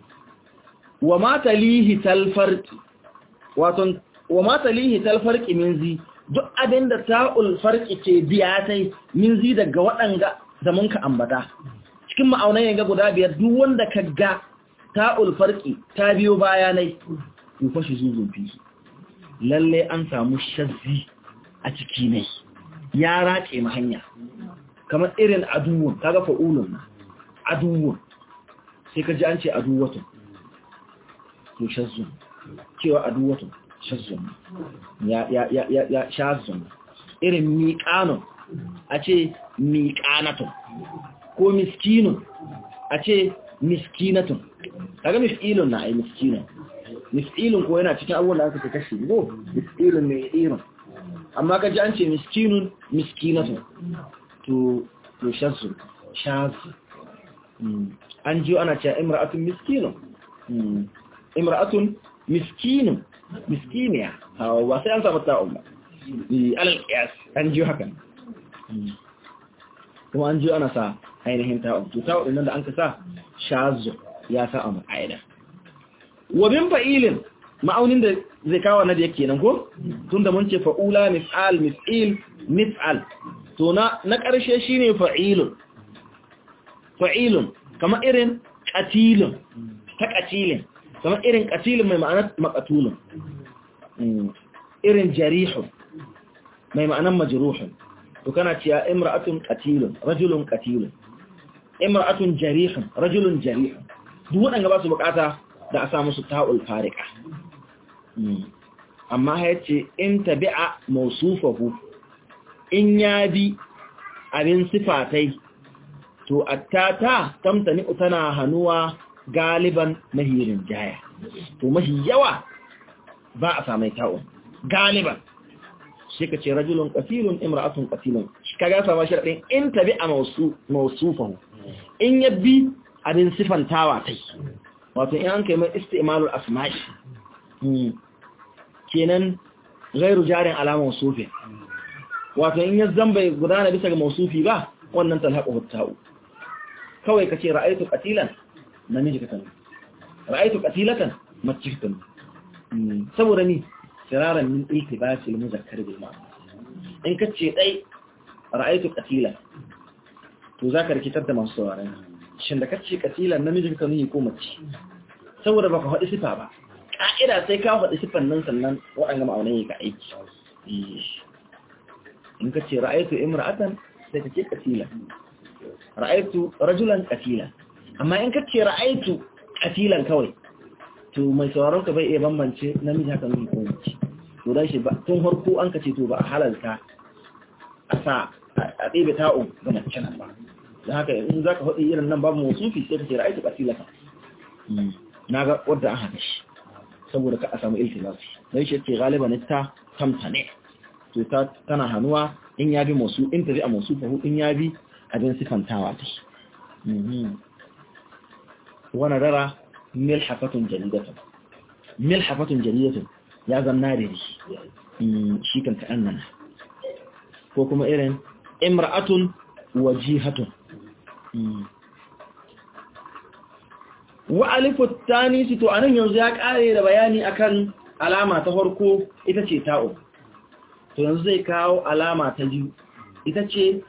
wa mata lihi talfarki wato wa mata lihi talfarki min zi duk abin da ta'ul farki ke biya tai min zi daga waɗanga da mun ka ambata cikin ma'aunan yanga guda biyar duk wanda ka ga ta'ul farki ta biyo bayanai to fashi zuzun fi lalle an samu shazzi a ciki ne ya race ma hanya kamar irin aduwun kaga fa'ulun aduwun sai ka ji an ce aduwatun to shazzun cewa aduwatun shazzun ya ya ya ya ya shazzun irin miƙanun a ce miƙanatun ko miskinun a ce miskinatun kaga miskilun na ai miskinun miskilun ko yana cikin abubuwan da aka fi kashi go miskilun mai irin amma kaji an ce miskinun miskinatun to to shazzu shazzu an jiyo ana cewa imra'atun miskinun imra'atun miskinun miskiniya ba sai an samu ta'un ba alal qiyas an jiyo hakan kuma an jiyo ana sa ainihin ta'un to ta'un nan da an ka sa shazzu ya sa a ma'aida wa bin fa'ilin ma'aunin da zai kawo na da yake nan ko tunda mun ce fa'ula mis'al mis'il mis'al to na na ƙarshe shine fa'ilun fa'ilun kamar irin qatilun ta qatilin kamar irin qatilun mai ma'anar maqtulun irin jarihun mai ma'anar majruhun to kana cewa imra'atun qatilun rajulun qatilun imra'atun jarihun rajulun jarihun duk waɗanda ba su bukata da a samu su ta'ul farika amma ya ce in tabi'a mausufahu in ya bi abin sifatai to attata tamtani tana hannuwa galiban mahirin jaya to mahi yawa ba a samai ta'un galiban shi ka ce rajulun qatilun imra'atun qatilun ka ga sama sharadin in tabi'a mausufahu in ya bi abin sifantawa tai wato in an kai mai istimalul asma'i kenan gairu jarin alamar sufi wato in ya zamba gudana bisa ga mausufi ba wannan talhaƙo huttau kawai ka ce ra'aitu qatilan namiji ka tanu ra'aitu qatilatan mace ka tanu saboda ni siraran min iltibasi al-muzakkar bil ma'na in ka ce dai ra'aitu qatilan to zaka rikitar da masu sauraron shin da kace qatilan namiji ka tanu ko mace saboda baka faɗi sifa ba ƙa'ida sai ka faɗi siffan nan sannan waɗanda ma'aunai ka aiki in ka ce ra'aitu imra'atan sai ka ce katila ra'aitu rajulan katila amma in ka ce ra'aitu katilan kawai to mai sauraron ka bai iya bambance namiji haka mai kowace to dan shi ba tun harko an ka ce to ba a halalta a sa a ɗebe ta'un ga mace nan ba da haka in za ka faɗi irin nan babu motsufi sai ka ce ra'aitu katila na ga wadda an haka shi saboda ka a samu iltilafi don shi ce galiban ta tamtane to ta tana hannuwa in ya bi masu in tafi a masu fahu in ya bi abin sifantawa ta shi wani rara mil hafatun jaridatun mil hafatun jaridatun ya zanna da shi kan ka annana ko kuma irin imra'atun wajihatun wa alifu tanisi to anan yanzu ya kare da bayani akan alama ta farko ita ce ta'u to yanzu zai kawo alama ta biyu ita ce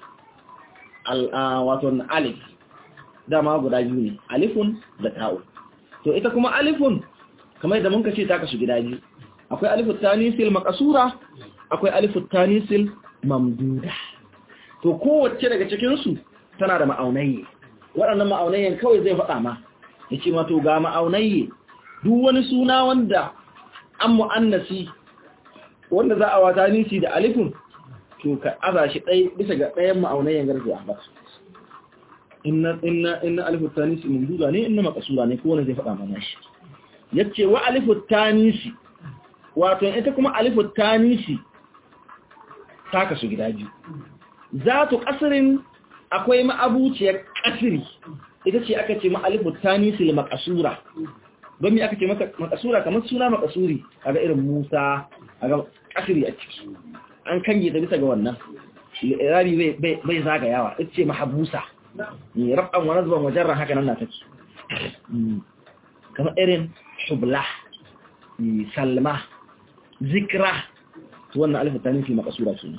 wato alif dama guda biyu ne alifun da ta'u to ita kuma alifun kamar da muka ce ta kasu gida biyu akwai alifut tanisil makasura akwai alifut tanisil mamduda to kowace daga cikinsu tana da ma'aunaye waɗannan ma'aunayen kawai zai faɗa ma ya ce mato ga ma'aunaye duk wani suna wanda an mu'annasi wanda za a wata nisi da alifin to ka aza shi ɗai bisa ga ɗayan ma'aunayen garzi a ba inna inna inna alifut tanisi mamduda ne inna makasura ne kowane zai faɗa mana shi yace wa alifut tanisi wato ita kuma alifut tanisi ta kasu gida biyu za tu kasirin akwai ma'abuciyar kasiri ita ce aka ce ma'alifut tanisi makasura don mi aka ce makasura kamar suna makasuri a ga irin musa a ga kasiri a ciki an kange ta bisa ga wannan rabi bai zagayawa ita ce mahabusa ne rab'an wa nazban wajarra haka nan na take kamar irin shubla salma zikra wannan alif ta nufi makasura ce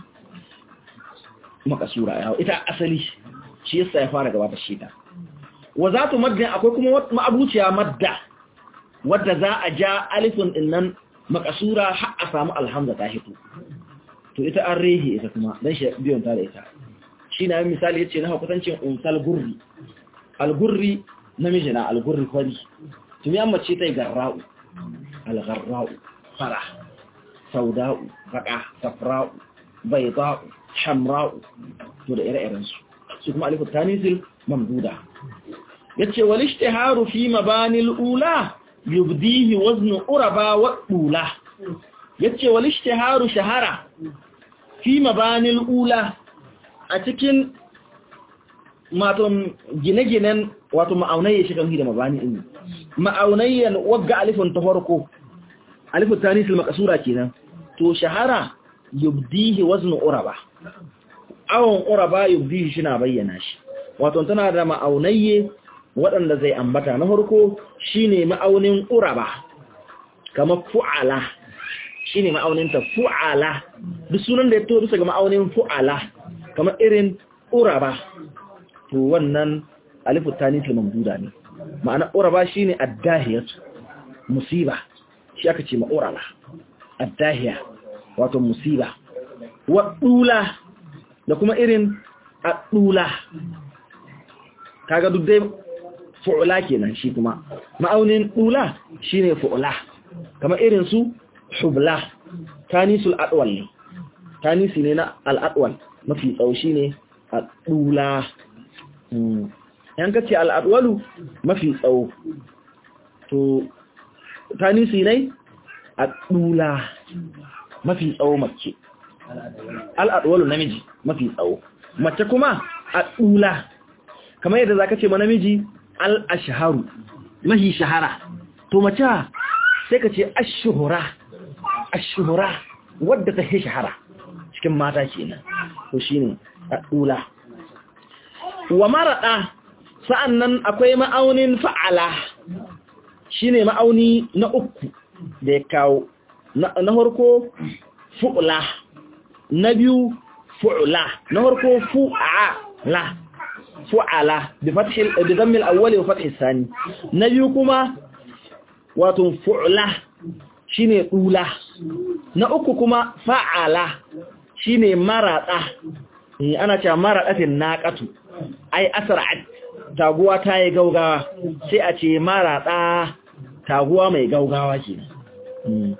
makasura ya ita asali shi yasa ya fara gabata shi ta wa zatu maddin akwai kuma ma'abuciya madda wadda za a ja alifin din nan makasura har a samu alhamza ta hito to ita an rehe ita kuma dan shi biyon ta da ita shi na yin misali yace na hakutancin unsal gurri al-gurri namiji na al-gurri kwari tumi an mace ta yi garra'u al-garra'u fara sauda'u baka safra'u bayda'u hamra'u to da ire-iren su su kuma alifu tanisil mamduda yace wal ishtiharu fi mabanil ula yubdihi wazn uraba wa dula yace wal ishtiharu shahara fi mabanil ula a cikin maton gine-ginen wato ma'aunayya shi kan da mabani din ma'aunayyan wagga alifin ta farko alifin tanisil makasura kenan to shahara yubdihi wazn uraba awon uraba yubdihi shi na bayyana shi wato tana da ma'aunayye waɗanda zai ambata na farko shine ma'aunin uraba kamar fu'ala shine ma'aunin ta fu'ala duk sunan da ya to bisa ga ma'aunin fu'ala kamar irin uraba to wannan alifu tanisil mamduda ne ma'ana uraba shine addahiyatu musiba shi aka ce ma'uraba addahiya wato musiba wa dula da kuma irin adula kaga duk dai fu'ula kenan shi kuma ma'aunin dula shine fu'ula kamar irin su hubla tanisul adwal ne tanisi ne na al'adwal mafi tsawo shine adula yan kace al'adwalu mafi tsawo to tanisi ne adula mafi tsawo mace al'adwalu namiji mafi tsawo mace kuma adula kamar yadda zaka ce ma namiji al'ashharu mahi shahara to mace sai ka ce ashuhura ashuhura wadda ta hi shahara cikin mata kenan to shine adula wa marada sa'annan akwai ma'aunin fa'ala shine ma'auni na uku da ya kawo na farko fu'la na biyu fu'la na farko fu'ala fu'ala bi fathil bi dhammil awwali wa fathis sani na biyu kuma wato fu'la shine dula na uku kuma fa'ala shine marada ana cewa maradatin naqatu ai asra'at taguwa ta yi gaugawa sai a ce marada taguwa mai gaugawa kenan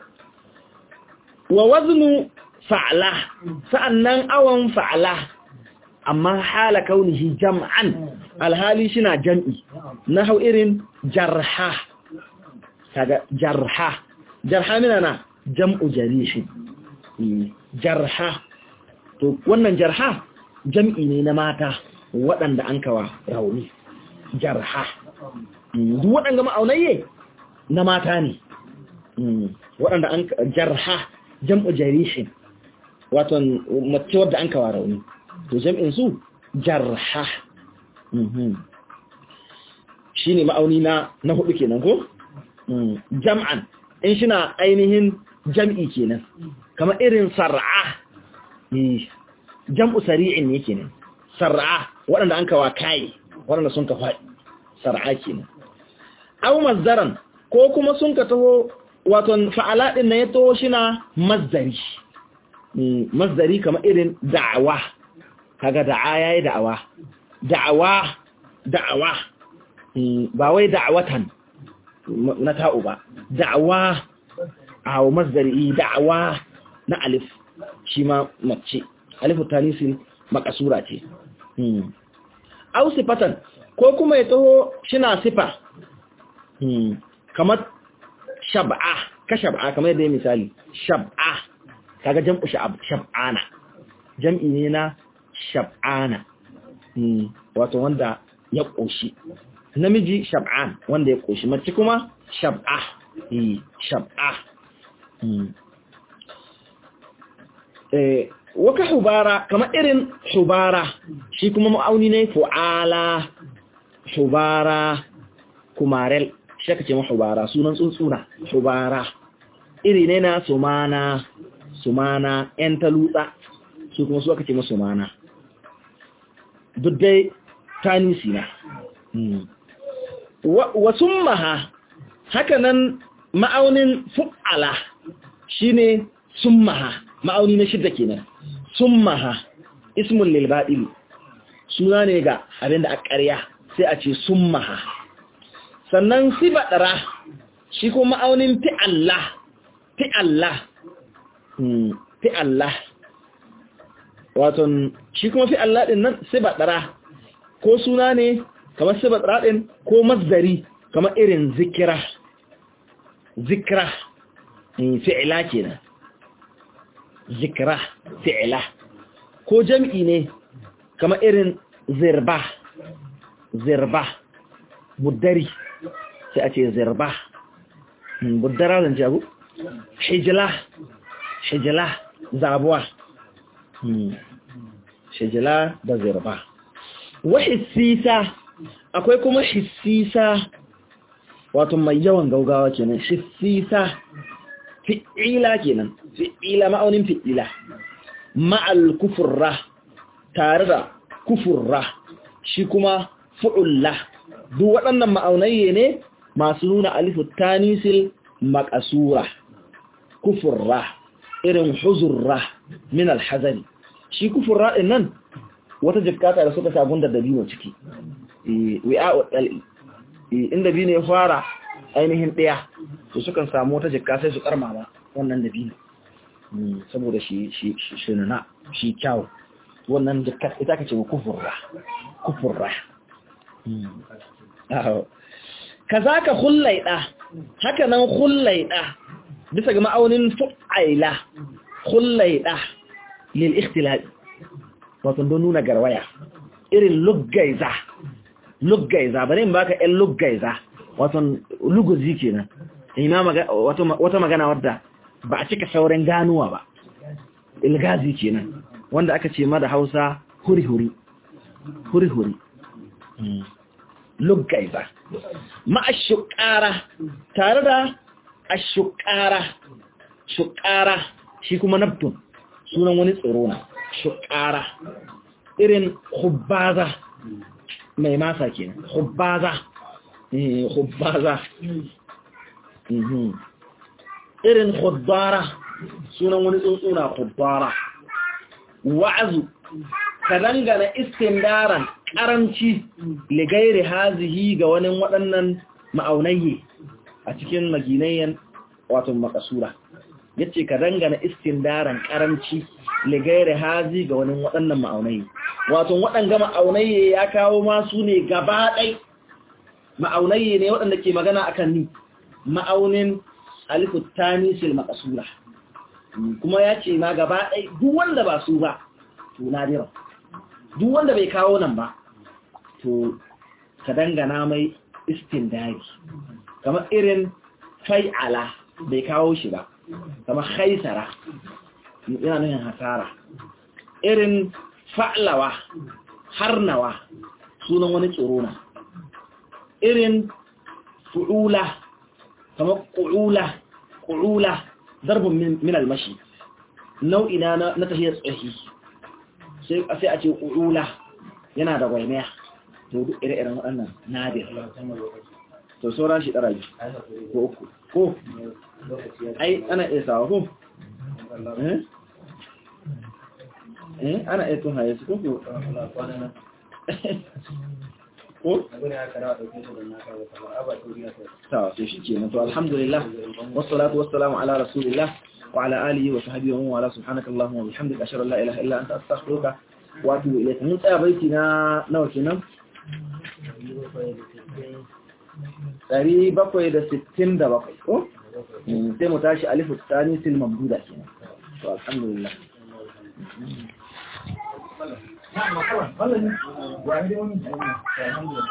wa waznu fa'ala sa'annan awan fa'ala amma hala kaunihi jam'an alhali shina jam'i na hau irin jarha kaga jarha jarha mina na jam'u jarihin jarha to wannan jarha jam'i ne na mata waɗanda an kawa rauni jarha duk waɗanda ma'aunayye na mata ne waɗanda an jarha jam'u jarihin wato mace wadda an kawa rauni to jam'in su jarha shi ne ma'auni na na hudu kenan ko jam'an in shi na ainihin jam'i kenan kama irin sar'a jam'u sari'in ne kenan sar'a waɗanda an kawa kayi waɗanda sun ka faɗi sar'a kenan au mazdaran ko kuma sun ka taho waton fa'ala ɗin na ya taho shi na mazdari mazdari kama irin da'awa kaga da'a yayi da'awa da'awa da'awa ba wai da'awatan na ta'u ba da'awa a mazdari da'awa na alif shi ma mace alifu tanisin makasura ce au sifatan ko kuma ya taho shina sifa kamar shab'a ka shab'a kamar yadda ya misali shab'a kaga jam'u shab'ana jam'i ne na shab'ana wato wanda ya ƙoshi namiji shab'an wanda ya ƙoshi mace kuma shab'a shab'a waka hubara kamar irin hubara shi kuma ma'auni ne fu'ala hubara kumarel shi aka ce ma hubara sunan tsuntsuna hubara iri ne na sumana sumana ‘yan talutsa su kuma su aka ce ma sumana duk dai tanisi na wa summaha haka nan ma'aunin fu'ala shine summaha ma'auni na shidda kenan summaha ismun lil ba'il suna ne ga abinda a ƙarya sai a ce summaha sannan sibadara shi ko ma'aunin fi Allah fi Allah fi Allah waton shi kuma fi Allah din nan sibadara ko suna ne kamar sibadara din ko masdari kamar irin zikira zikra fi'ila kenan zikra fi'ila ko jam'i ne kamar irin zirba zirba buddari sai a ce zirba buddara zan jagu hijila hijila zabuwa hijila da zirba wa hissisa akwai kuma hissisa wato mai yawan gaugawa kenan hissisa fi'ila kenan fi'ila ma'aunin fi'ila ma'al kufurra tare da kufurra shi kuma fu'ulla duk waɗannan ma'aunayye ne masu nuna alifu tanisil makasura kufurra irin huzurra min alhazari shi kufurra ɗin nan wata jikata da suka sabon da dabino ciki wi'a ɗal'i inda biyu ne fara ainihin ɗaya su sukan samu wata jikka sai su karmama wannan dabino saboda shi nuna shi kyau wannan jikka ita ka ce kufurra kufurra ka za ka hullaiɗa haka nan hullaiɗa bisa ga ma'aunin fu'aila hullaiɗa lil ikhtilafi wato don nuna garwaya irin luggaiza luggaiza bari in baka ɗan luggaiza wato luguzi kenan ina wata magana wadda ba a cika sauran ganuwa ba ilgazi kenan wanda aka ce ma da hausa huri-huri huri-huri luggaiza ma'ashukara tare da ashukara shukara shi kuma naftun sunan wani tsoro na shukara irin hubbaza mai masa kenan hubbaza hubbaza irin hubbara sunan wani tsuntsuna hubbara wa'azu ka dangana istindaran karanci ligairi hazihi ga wani waɗannan ma'aunayye a cikin maginayyan wato makasura yace ka dangana istindaran karanci ligairi hazi ga wani waɗannan ma'aunayye wato waɗanga ma'aunayye ya kawo ma su ne gaba ɗai ma'aunai ne waɗanda ke magana akan ni ma'aunin alifu tanisil maqsura kuma ya ce ma gaba ɗai duk wanda ba su ba to nadira duk wanda bai kawo nan ba to ka dangana mai istindari kamar irin fai'ala bai kawo shi ba kamar haisara yana nuna hasara irin fa'lawa harnawa sunan wani tsoro na irin fu'ula kamar ƙu'ula ƙu'ula darbin min almashi nau'i na na tafiyar tsahi sai a ce ƙu'ula yana da gwaimaya to duk ire-iren waɗannan nadir to sauran shi ɗara ko uku ko ai ana iya sawa ko eh ana iya tun haye su ko ko sawa to shi kenan to alhamdulillah wassalatu wassalamu ala rasulillah wa ala alihi wa sahbihi wa ala subhanaka allahumma wa bihamdika ashhadu an la ilaha illa anta astaghfiruka wa atubu ilayk mun tsaya baiti na nawa kenan 767 ko sai mu tashi alifu tsani sil mamduda kenan to alhamdulillah Na'am, wannan wani wani alhamdulillah